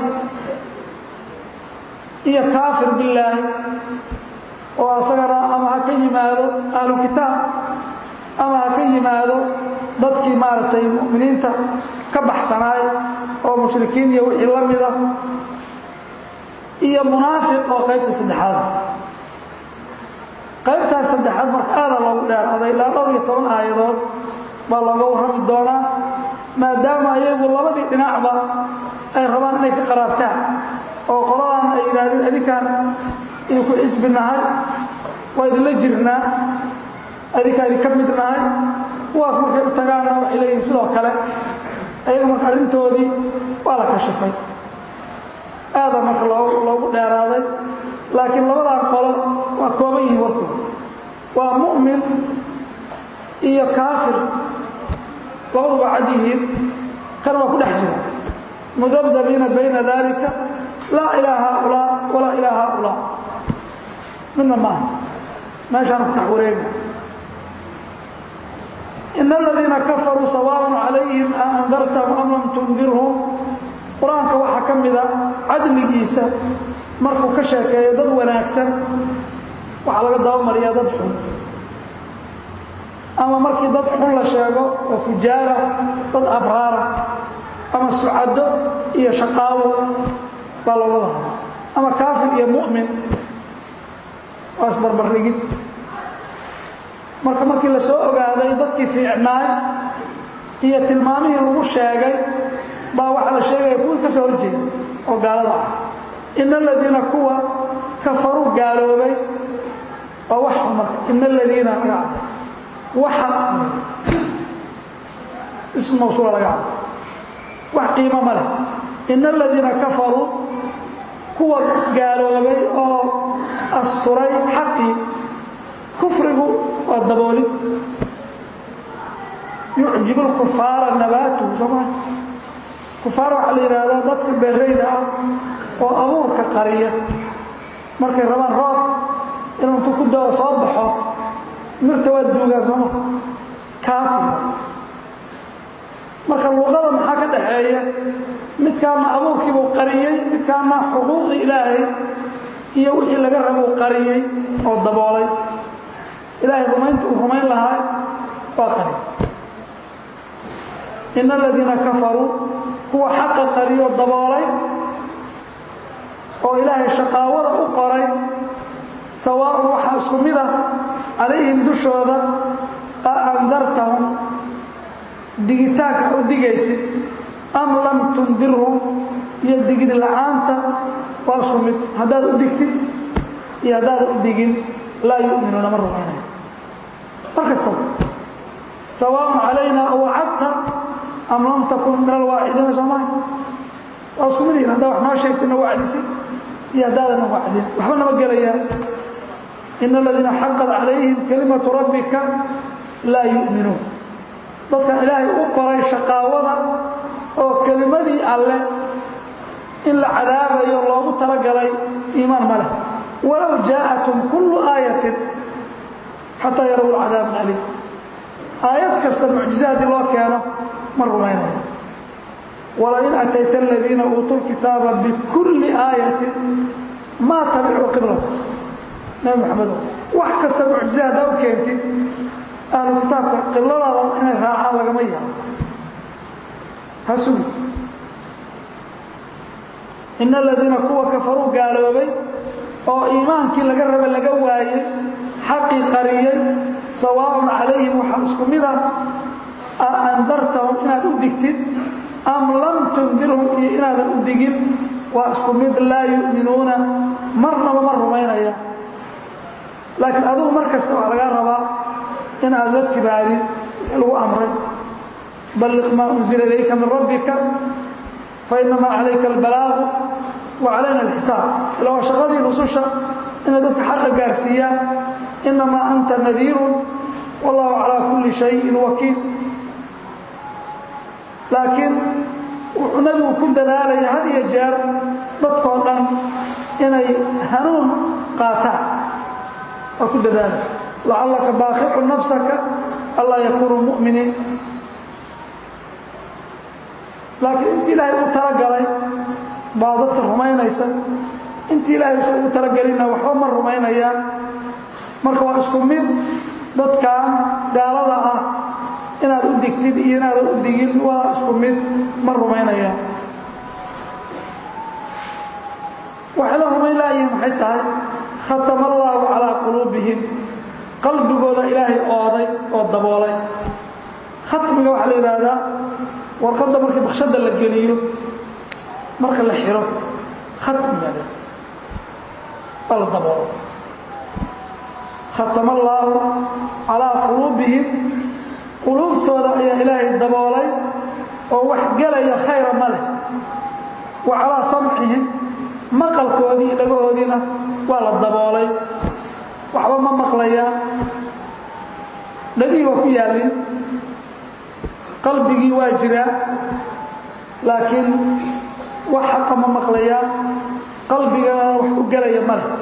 iyo kaafir billaahi oo asagana ama ha ka yimaado ahlu kitaab ama ha ka yimaado dadkii maaragtay mu'miniinta ka baxsanaay oo mushrikiin iyo wixii la mida iyo munaafiq oo qaybta saddexaada qaybtaas saddexaad marka aada loogu dheeraaday ilaa dhowr iyo toban aayadood baa looga warrami doonaa maadaama ayagu labadii dhinacba ay rabaan inay ka qaraabtaan oo qoladan ay yidhaahdeen adinkaan idinku xisbi nahay waa idinla jirnaa adinkaa idinka mid nahay kuwaas markay u tagaanna waxay leeyihin sidoo kale ayaga marka arrintoodii waa la kashifay aada marka loo loogu dheeraaday laakiin labadan qolo waa kooban yihiin warkooda waa mu'min iyo kaafir labadu waa cad yihiin kan waa ku dhex jira mudabdabiina bayna dalika laa ilaa haaulaa walaa ilaa haaulaa midna maaha meeshaana ku dhex wareega in aladiina kafaruu sawaaء calayhim a andartahum am lam tundirhum qur-aanka waxaa ka mida cadligiisa markuu ka sheekeeyo dad wanaagsan waxaa laga dabamariyaa dad xun ama markii dad xun la sheego oo fujaara dad abraara ama sucado iyo shaqaabo baa looga wada ama kaafir iyo mu'min waa isbarbardhigid marka markii la soo ogaaday dadkii fiicnaay iyo tilmaamihii lagu sheegay baa waxaa la sheegaya kuwii ka soo horjeeda oo gaalada ah ina aladiina kuwa kafaruu gaaloobay waa wax marka ina aladiina laga cabay waxa ism mawsuula laga cabay wax qiimo ma leh ina aladiina kafaruu kuwa gaaloobay oo asturay xaqii kufrigu waa daboolid yucjib lkufaara nabaatuhu sooma kufaar waxaa la yidhaahdaa dadka beerayda ah oo abuurka qariya markay rabaan roob inuu intu ku dao soo baxo mirta waa duugaan sooma kaafir marka luqada maxaa ka dhaxeeya midkaana abuurkiibuu qariyey midkaana xuquuqii ilaahay iyo wixii laga rabuu qariyey oo daboolay ilaahay rumaynta uu rumayn lahaa waa qariy ina aladiina kafaruu kuwa xaqa qariyoo daboolay oo ilaahay shaqaawada u qoray sawaaun waxaa isku mid ah calayhim dushooda a andartahum digitaanka u digaysid am lam tundirhum iyo digid la'aanta waa isku mid haddaad u digtid iyo haddaadan u digin laa yu'minuuna ma rumaynaya mar kastaba sawaaun calayna awacadta am lam takun min alwaacidiina soomaali waa isku mid yihin haddaa wax noo sheegtana wacdisi iyo haddaadan wacdin waxba nama gelayaan ina aladiina xaqad calayhim kalimatu rabbika laa yu'minuun dadkan ilaahay u qoray shaqaawada oo kelimadii alleh in la cadaabayo loogu talagalay iimaan ma leh walow jaa'atum kullu aayatin xataa yaraw lcadaab aliim aayad kasta mucjize haddii loo keeno ma rumaynaya walain atayta aladiina uutuu lkitaaba bikulli aayatin maa tabicuu qiblata nabi maxamedo wax kasta mucjize haddaa u keentid ahlu kitaabka qibladaada inay raacaan lagama yaabo ha sugi ina aladiina kuwa kafaruu gaaloobay oo iimaankii laga raba laga waayey xaqii qariyey sawaaun calayhim waxaa isku mid ah a andartahum inaad u digtid am lam tundirhum iyo inaadan u digin waa isku mid laa yu'minuuna marnaba ma rumaynaya laakiin adigu mar kasta waxaa lagaa rabaa inaad la timaadid lagu amray balliq maa unzila ilayka min rabbika fainamaa calayka albalaagu wa calayna alxisaab ila waa shaqadii rususha inay dadka xaqa gaarsiiyaan inamaa anta nadiirun wallahu calaa kulli shayin wakiil laakiin wuxuu nabigu ku dadaalaya had iyo jeer dadkoo dhan inay hanuun qaataan waa ku dadaalaya lacallaka baaqicu nafsaka allaa yakuunuu mu'miniin laakiin intii ilaahay u talagalay baa dadka rumaynaysa intii ilaahay usan ugu talagelinna waxba ma rumaynayaan marka waa isku mid dadkan gaalada ah inaad u digtid iyo inaadan u digin waa isku mid ma rumaynayaan waxay la rumayn laayihin maxay tahay khatama allaahu calaa quluubihim qalbigooda ilaahay ooday oo daboolay khatmiga waxaa la yidhaahdaa warqadda markii bakshadda la geliyo marka la xiro khatmiga waa la daboolo khatama allaahu calaa quluubihim quluubtooda ayaa ilaahay daboolay oo wax gelaya khayra ma leh wa calaa samcihim maqalkoodii iyo dhagahoodiina waa la daboolay waxba ma maqlayaan dhagihii waa ku yaallin qalbigii waa jiraa laakiin wax xaqa ma maqlayaan qalbigana wax u gelaya ma leh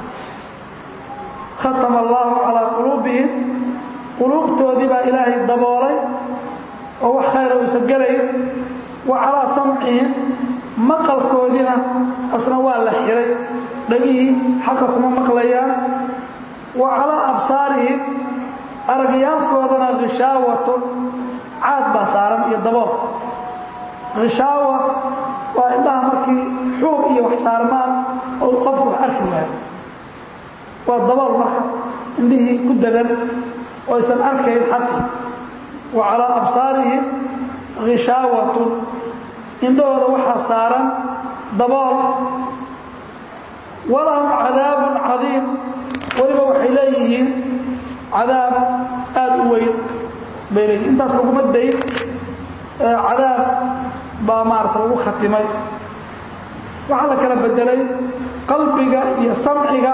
khatama allaahu calaa quluubihim quluubtoodii baa ilaahay daboolay oo wax khayra uusan gelayn wa calaa samcihim maqalkoodiina asna waa la xiray dhagihii xaqa kuma maqlayaan wa calaa absaarihim aragyaalkoodana hishaawatun caad baa saaran iyo dabool khishaawa waa indhaha markii xuub iyo wax saarmaan oo qofku wax arki waayo waa dabool marka indhihii ku dadan oo aysan arkayn xaqi wa calaa absaarihim hishaawatun indhahooda waxaa saaran dabool walahum cadaabun cadiim weliba waxay leeyihiin cadaab aada u weyn bay leeyihin intaas laguma dayn cadaab baa maarata lagu khatimay waxaa la kala bedelay qalbiga iyo samciga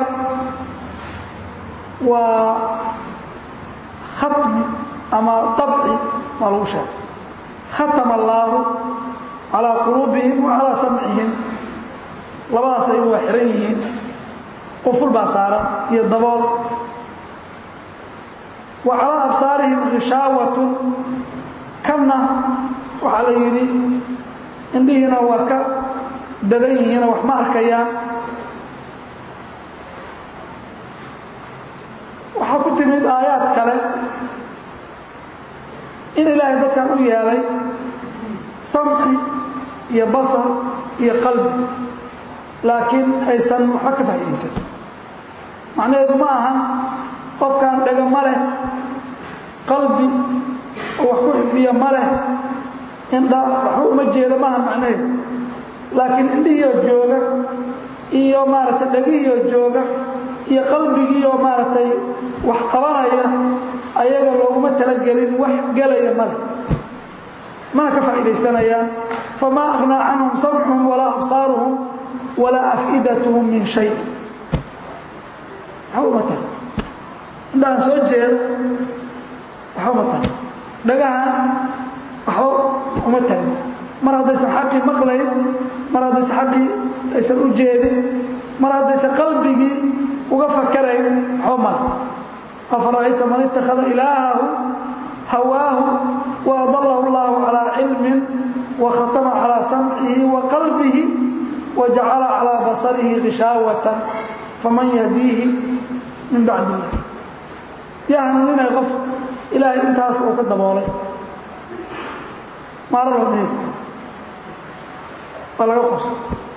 waa khatmi ama dabci maa lagu sheegay khatama allaahu calaa quluubihim wa calaa samcihim labadaas ayagu waa xihan yihiin quful baa saaran iyo dabool wa calaa absaarihim hishaawatun kanna waxaa la yidhi indhihiina waa ka dadan yihiinoo wax ma arkayaan waxaa ku timid aayaad kale in ilaahay dadkan u yeelay samci iyo basar iyo qalbi laakiin aysan waxba ka faa'iidaysan macnaheedu ma ahan qofkan dhega ma leh qalbi oo wax ku xifdiya ma leh indha waxba uma jeeda maaha macnaheedu laakiin indhihiioo jooga iyo maaragtay dhegihiioo jooga iyo qalbigiioo maaragtay wax qabanaya ayaga looguma talagelin wax gelaya male mana ka faa'iidaysanayaan famaa aghnaa canhum samcuhum walaa absaaruhum walaa af'idatuhum min shay waxba uma taha indhahan soo jeeda waxba uma taha dhagahan waxba uma tagin mar haddaysan xaqii maqlayn mar haddaysan xaqii aysan u jeedin mar haddaysan qalbigii uga fakarayn waxba male afara'ayta man ittakhada ilaahahu hawaahu wa adalahu allahu calaa cilmin wa khatama calaa samcihi wa qalbihi wa jacala calaa basarihi hishaawatan faman yahdiihi min bacdi illah yaa hanuuninaya qof ilaahay intaas uu ka daboolay maaro loo meeri waa laga qobsa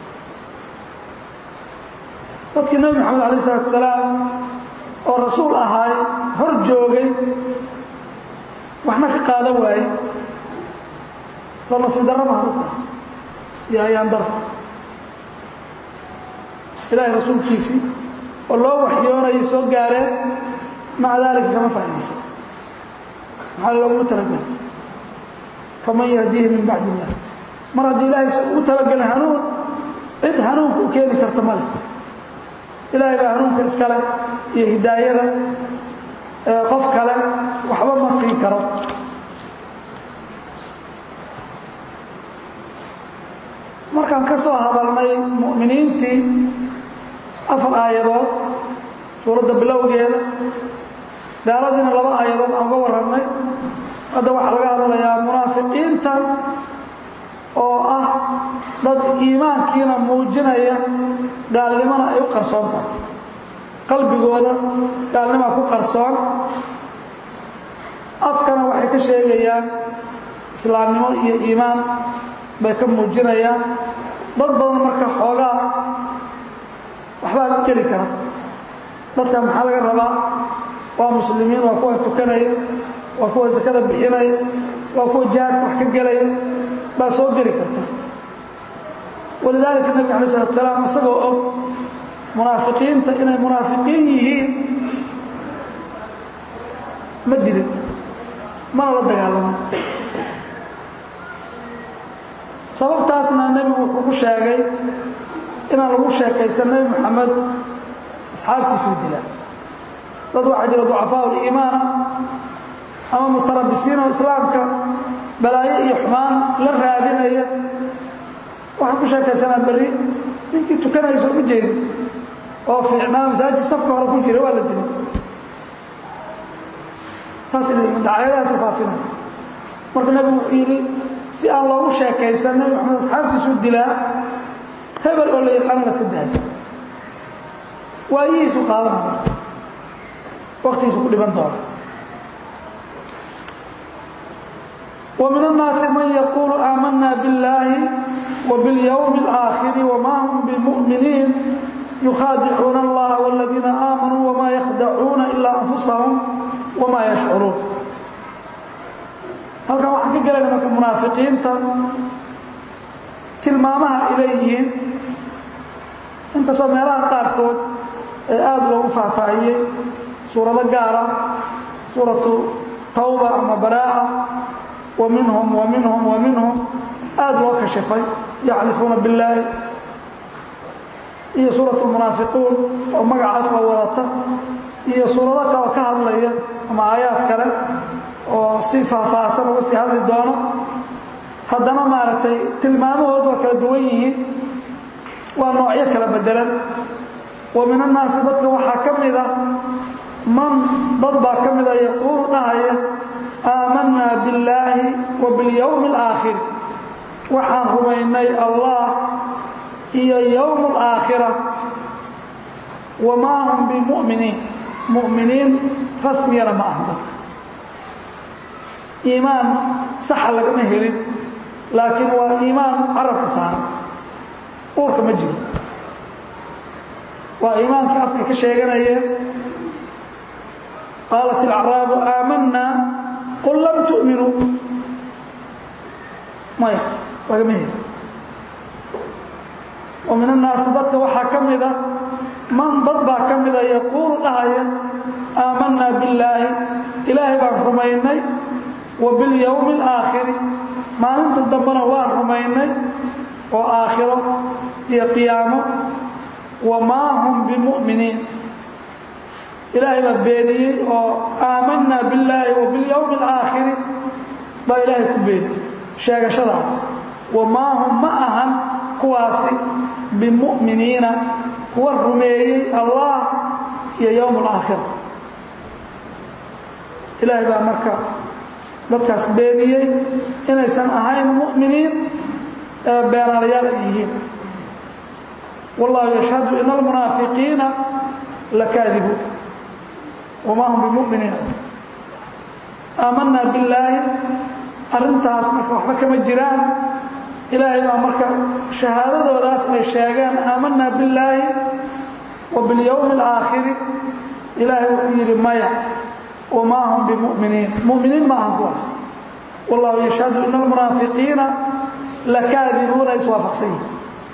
dadkii nebi moxamed alay isalaatu salaam oo rasuul ahaay hor joogay waxna ka qaadan waaye soo nasiib darro maha dadkaas iyo ayaan daro ilaahay rasuulkiisii oo loo waxyoonayay soo gaareen maca daalika kama faa'iidaysan maxaa looguma talagelay faman yahdiihi min bacdi illah mar haddii ilaahay ugu talagelin hanuun cid hanuunka u keeni karta ma leh ilaahay baa hanuunka iskale iyo hidaayada qof kale waxba ma siin karo markaan ka soo hadalnay mu'miniintii afar aayadood suuradda bilowgeeda gaaladiina laba aayadood aan uga warramnay hadda waxaa laga hadlayaa munaafiqiinta oo ah dad iimaankiina muujinaya gaalnimona ay u qarsoon tahay qalbigooda gaalnimaa ku qarsoon afkana waxay ka sheegayaan islaamnimo iyo iimaan bay ka muujinayaan dad badan marka xoogaa waxbaa geli kara dadka maxaa laga rabaa waa muslimiin waa kuwa tukanaya waa kuwa sakada bixinaya waa kuwa jihaadka wax ka gelaya baa soo geli karta walidaalika nabig alay salatu salaam isagoo og munaafiqiinta inay munaafiqiin yihiin ma dilin mana la dagaalamin sababtaasna nebigu wuxuu ku sheegay inaan lagu sheekaysan nebi moxamed asxaabtiisuu dila dad waxaa jira ducafaa liimaana ama mutarabisiinoo islaamka balaayo iyo xumaan la raadinaya waxaan ku sheekaysanaa berri ninkii tukanaysa uma jeedin oo fiicnaa masaajid safka hore ku jira waa la dilay saas inay dacaayadahaasa faafinaya marka nebigu wuxuu yidhi si aan loogu sheekaysan nebi maxamed asxaabtiisuu dilaa hebel oo la yaqaano la iska daayo waayihiisu qaadanaya waktigiisu ku dhiban doona ومن الناaس mن يقول آمنا بالله وباليوم الآخر وما هم بمؤمنين يخاadعuuna الlaه والذيiنa آمنوا وما يخدعوuna إلا أنفسهم wamaa yashcuruun halkan waxaan ka gelayna marka munaafiqiinta tilmaamaha ay leeyihiin inkastoo meelaha qaarkood ee aada loogu faahfaahiyey suurado gaara suuratu tawba ama baraa'a wa minhum wa minhum wa minhum aada loo kashifay yaxlifuuna billaahi iyo suurat lmunaafiquun oo magacaasba wadata iyo suurado kaleo ka hadlaya ama aayaad kale oo si faahfaahsan uga sii hadli doono haddana maaragtay tilmaamahoodu waa kala duwan yihiin waa noocyo kala bedelan wa min annaasi dadka waxaa ka mida man dad baa ka mida yaquulu dhahaya aamanaa billaahi wa biاlyowmi اlaakhir waxaan rumaynay allah iyo yowm اlaakhira wamaa hum bimuminiin mu'miniin rasmiyana ma aha dadkaas iimaan saxa lagama helin laakiin waa iimaan carabka saaran uurka ma jiro waa iimaankii afkay ka sheeganayeen qaalat ilacraabu aamanaa qul lam tu'minuu maya lagama helin wa min annaasi dadka waxaa ka mida man dad baa ka mida yaquulu dhahaya aamanaa billaahi ilaahay baan rumaynay wa biاlyowmi اlaakhiri maalinta dambena waan rumaynay oo aakhiro iyo qiyaamo wamaa hum bimu'miniin ilaahay baa beeniyey oo aamanaa billaahi wa biاlyowmi اlaakhiri baa ilaahay ku beeniyey sheegashadaas wamaa hum ma ahan kuwaasi bimu'miniina kuwa rumeeyey allah iyo yowm اlaakhira ilaahay baa marka dadkaas beeniyey inaysan ahayn mu'miniin ee beenaalayaal ay yihiin wallahu yashhadu ina almunaafiqiina lakaadibuun wamaa hum bimuminiina aamanaa billaahi arrintaas marka waxba kama jiraan ilaahay baa marka shahaadadoodaas ay sheegeen aamanaa billaahi wa biاlyowmi اlaakhiri ilaahay wuxuu yidhi maya wamaa hum bimuminiin muminiin ma aha kuwaas wallahu yashhadu ina almunaafiqiina lakaadibuuna iswaafaqsan yihin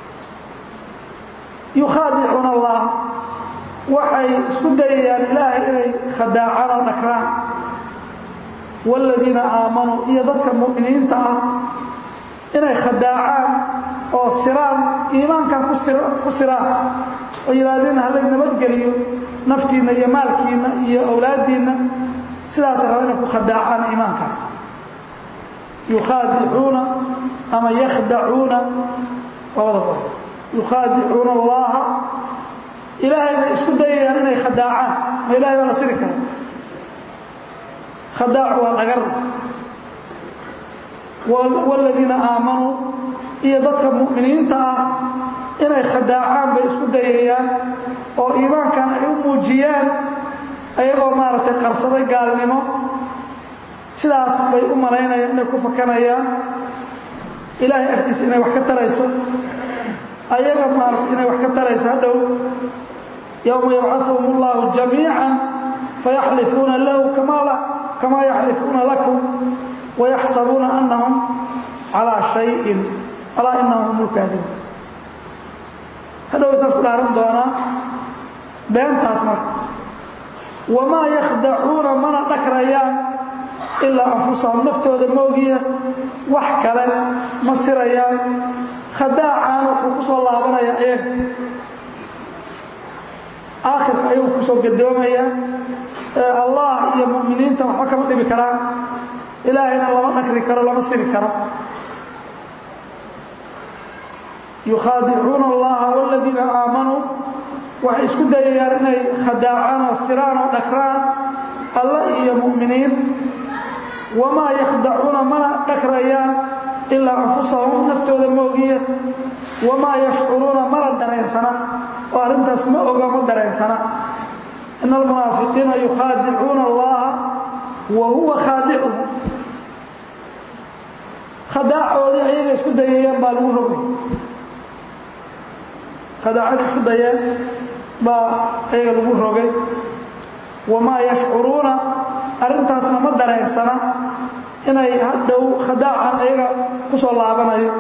yukhaadicuuna allah waxay isku dayayaan ilaahay inay khadaacaan oo dhakraan waaladiina aamanuu iyo dadka mu'miniinta ah inay khadaacaan oo siraan iimaankan ku siraan oo yidhaahdeen halay nabadgeliyo naftiinna iyo maalkiinna iyo awlaaddiinna sidaasa raba inay ku khadaacaan iimaanka yukhaadicuuna ama yakhdacuuna labada qor yukhaadicuuna allaha ilaahay bay isku dayayaan inay khadaacaan ma ilahay baa la siri kara khadaacu waa dhagar waaladiina aamanuu iyo dadka mu'miniinta ah inay khadaacaan bay isku dayayaan oo iimaankan ay u muujiyaan ayagoo maaragtay qarsaday gaalnimo sidaas bay u malaynayaan inay ku fakanayaan ilaahay agtiisa inay wax ka tarayso ayaga maaragtay inay wax ka tarayso hadhow yowma yabcaثuhum اllahu jamiica fayaxlifuuna lahu kamaa yaxlifuuna lakum wayaxsabuuna anahum calىa shayin alaa inahum hum lkaadibuun hadhow saas ku dhaaran doonaa beentaas marka wamaa yakhdacuuna mana dhakrayaan ilaa anfusahum naftooda moogiya wax kale ma sirayaan khadaacaan wuxuu ku soo laabanaya iyaga aakhirka ayuu kusoo gadoomaya ee allah iyo mu'miniinta waxba kama dhibi karaan ilaahayna lama dhakri karo lama siri karo yukhaadicuuna allaha waaladiina aamanuu waxay isku dayayaan inay khadaacaan oo siraan oo dhakraan alla iyo mu'miniin wamaa yakhdacuuna mana dhakrayaan ilaa anfusahum naftooda moogiya wamaa yashcuruuna mana dareensana oo arrintaas ma oga ma dareensana ina almunaafiqiina yukhaadicuuna allaha wa huwa khaadicuhum khadaacoodii ayaga isku dayayaan baa lagu rogay khadaacada isku dayeen baa ayaga lagu rogay wamaa yashcuruuna arrintaasna ma dareensana inay hadhow khadaacan ayaga ku soo laabanayo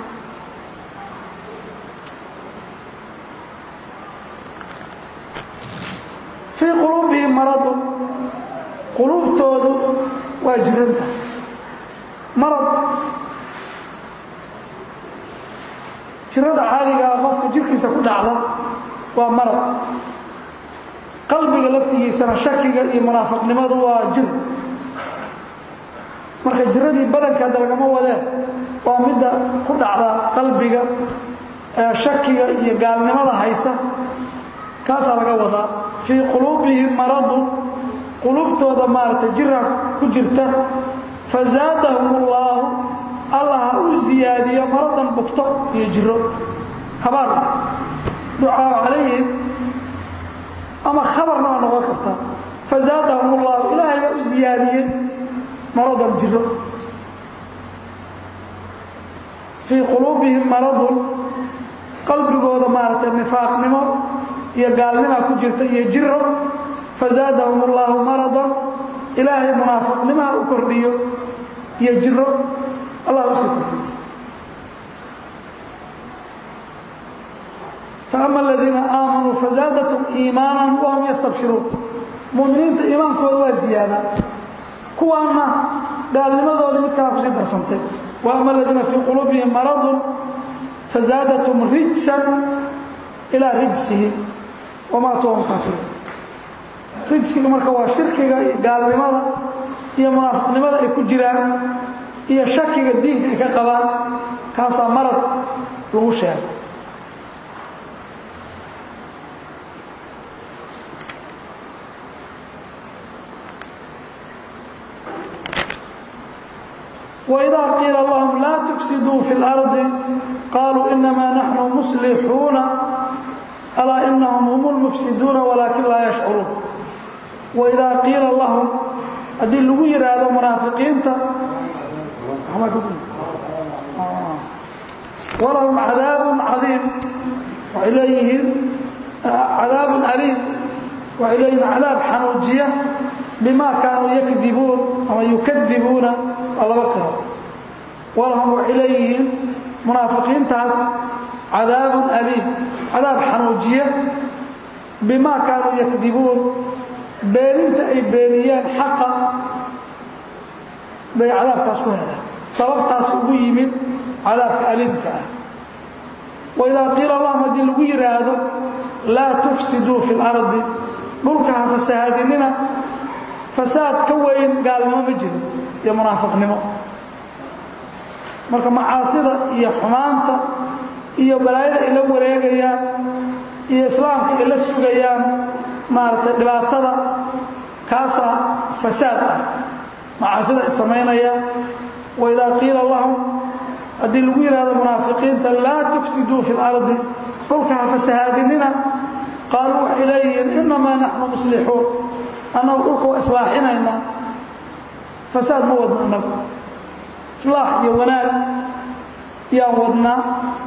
fii quluubihim maradun quluubtoodu waa jiranta marad jirada caadigaa qofka jirkiisa ku dhacda waa marad qalbiga laftigiisana shakiga iyo munaafiqnimadu waa jir marka jiradii badanka hadda lagama wadee waa midda ku dhacda qalbiga ee shakiga iyo gaalnimada haysa kaasaa laga wadaa fii quluubihim maradun quluubtooda maaragtay jira ku jirta fazaadahum ullaahu allah ha u ziyaadiyo maradan bugto iyo jiro habaar ducaa calayhim ama khabarna waa noqon karta fazaadahum ullahu ilaahay baa u ziyaadiyey maradan jiro fii quluubihim maradun qalbigooda maaragtay nifaaqnimo iyo gaalnima ku jirta iyo jiro fazaadahum ullahu maradan ilaahay munaafiqnimaha u kordhiyo iyo jiro allah usii kordhiyo faama aladiina aamanuu fazaadatum iimaanan wahum yastabshiruun muminiinta iimaankooda waa ziyaada kuwaana gaalnimadoodii mid kalaa kusii darsantay waama aladiina fii quluubihim maradun fazaadatum rijsan ilaa rijsihim wamaatuu wahum kaafiruun rijsiga marka waa shirkiga iyo gaalnimada iyo munaafiqnimada ay ku jiraan iyo shakiga diinka ay ka qabaan kaasaa marad lagu sheegay وإذا قيل لهم لا تفسدوا في الأرض قالوا إنما نحن مصلحون ألا إنهم هم المفسدون ولكن لا يشعرون وإذا قيل لهم هذه اللغير هذا منافقين ولهم عذاب عظيم وإليهم عذاب أليم وإليهم عذاب حنوجية بما كانوا يكذبون أو يكذبون الله بكره ولهم وإليهم منافقين تاس عذاب أليم عذاب حنوجية بما كانوا يكذبون بينت أي بينيان حقا بي عذاب تاس كهلا سبب تاس أبيمن عذاب أليم كأه وإذا قيل اللهم هدي الوير هذا لا تفسدوا في الأرض ملكها فسهادننا فساد كوين قال ما مجر يا منافق نمو marka macaasida iyo xumaanta iyo balaayada ay la wareegayaan iyo islaamka ay la sugayaan maaragtay dhibaatada kaasaa fasaad ah macaasida ay samaynayaan waidaa qiila lahum haddii lagu yidhahdo munaafiqiinta laa tufsiduu fi lardi dhulka ha fasahaadinina qaaluu waxay leeyihiin inamaa naxnu muslixuun annagu dhulka waa islaaxinaynaa fasaad ma wadno annagu islaax iyo wanaag yaan wadnaa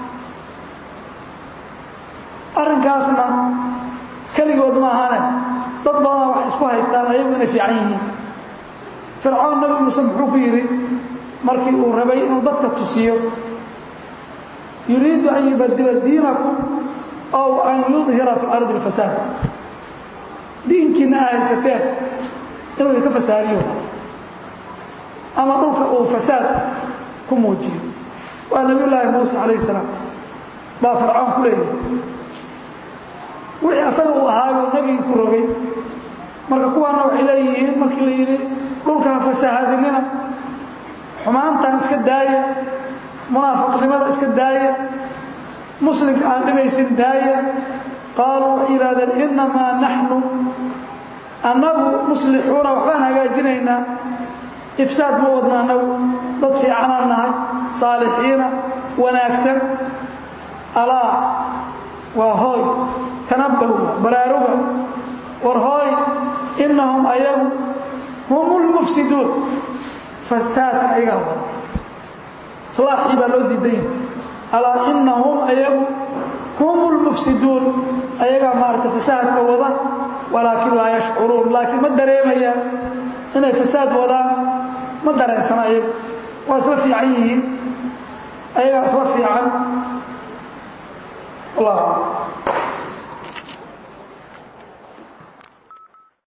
arrinkaasna keligood maahane dad badanaa waxay isku haystaan ayagu inay fiican yihiin fircoon nabi muuse muxuu ku yidhi markii uu rabay inuu dadka tusiyo yuriidu an yubadila diinakum ow an yudhira fi ardi اlfasaad diinkiina aa haysateen inuu idinka fasaadiyo ama dhulka uu fasaad ku muujiyo waa nabiy llaahi muuse calayh salaam baa fircoon ku leeyahay wixii asaga uu ahaabuu nebigii ku rogay marka kuwaana waxay leeyihiin markii la yidhi dhulka ha fasahaadinina xumaantan iska daaya munaafiqnimada iska daaya muslimka aan dhibaysin daaya qaaluu waxay yidhahdeen innamaa naxnu annagu muslixuuna waxbaan hagaajinaynaa ifsaad ma wadna annagu dad fiicanaan nahay saalixiina wanaagsan alaa waa hooy tanabbahuga baraaruga war hooy innahum ayagu hum lmufsiduun fasaadka ayagaa wada islaaxii baa loo diidan yahay alaa innahum ayagu hum lmufsiduun ayagaa maaragtay fasaadka wada walaakin laa yashcuruun laakiin ma dareemayaan inay fasaad wadaan ma dareensana ayagu waa isla fiican yihiin ayagaa isla fiican allah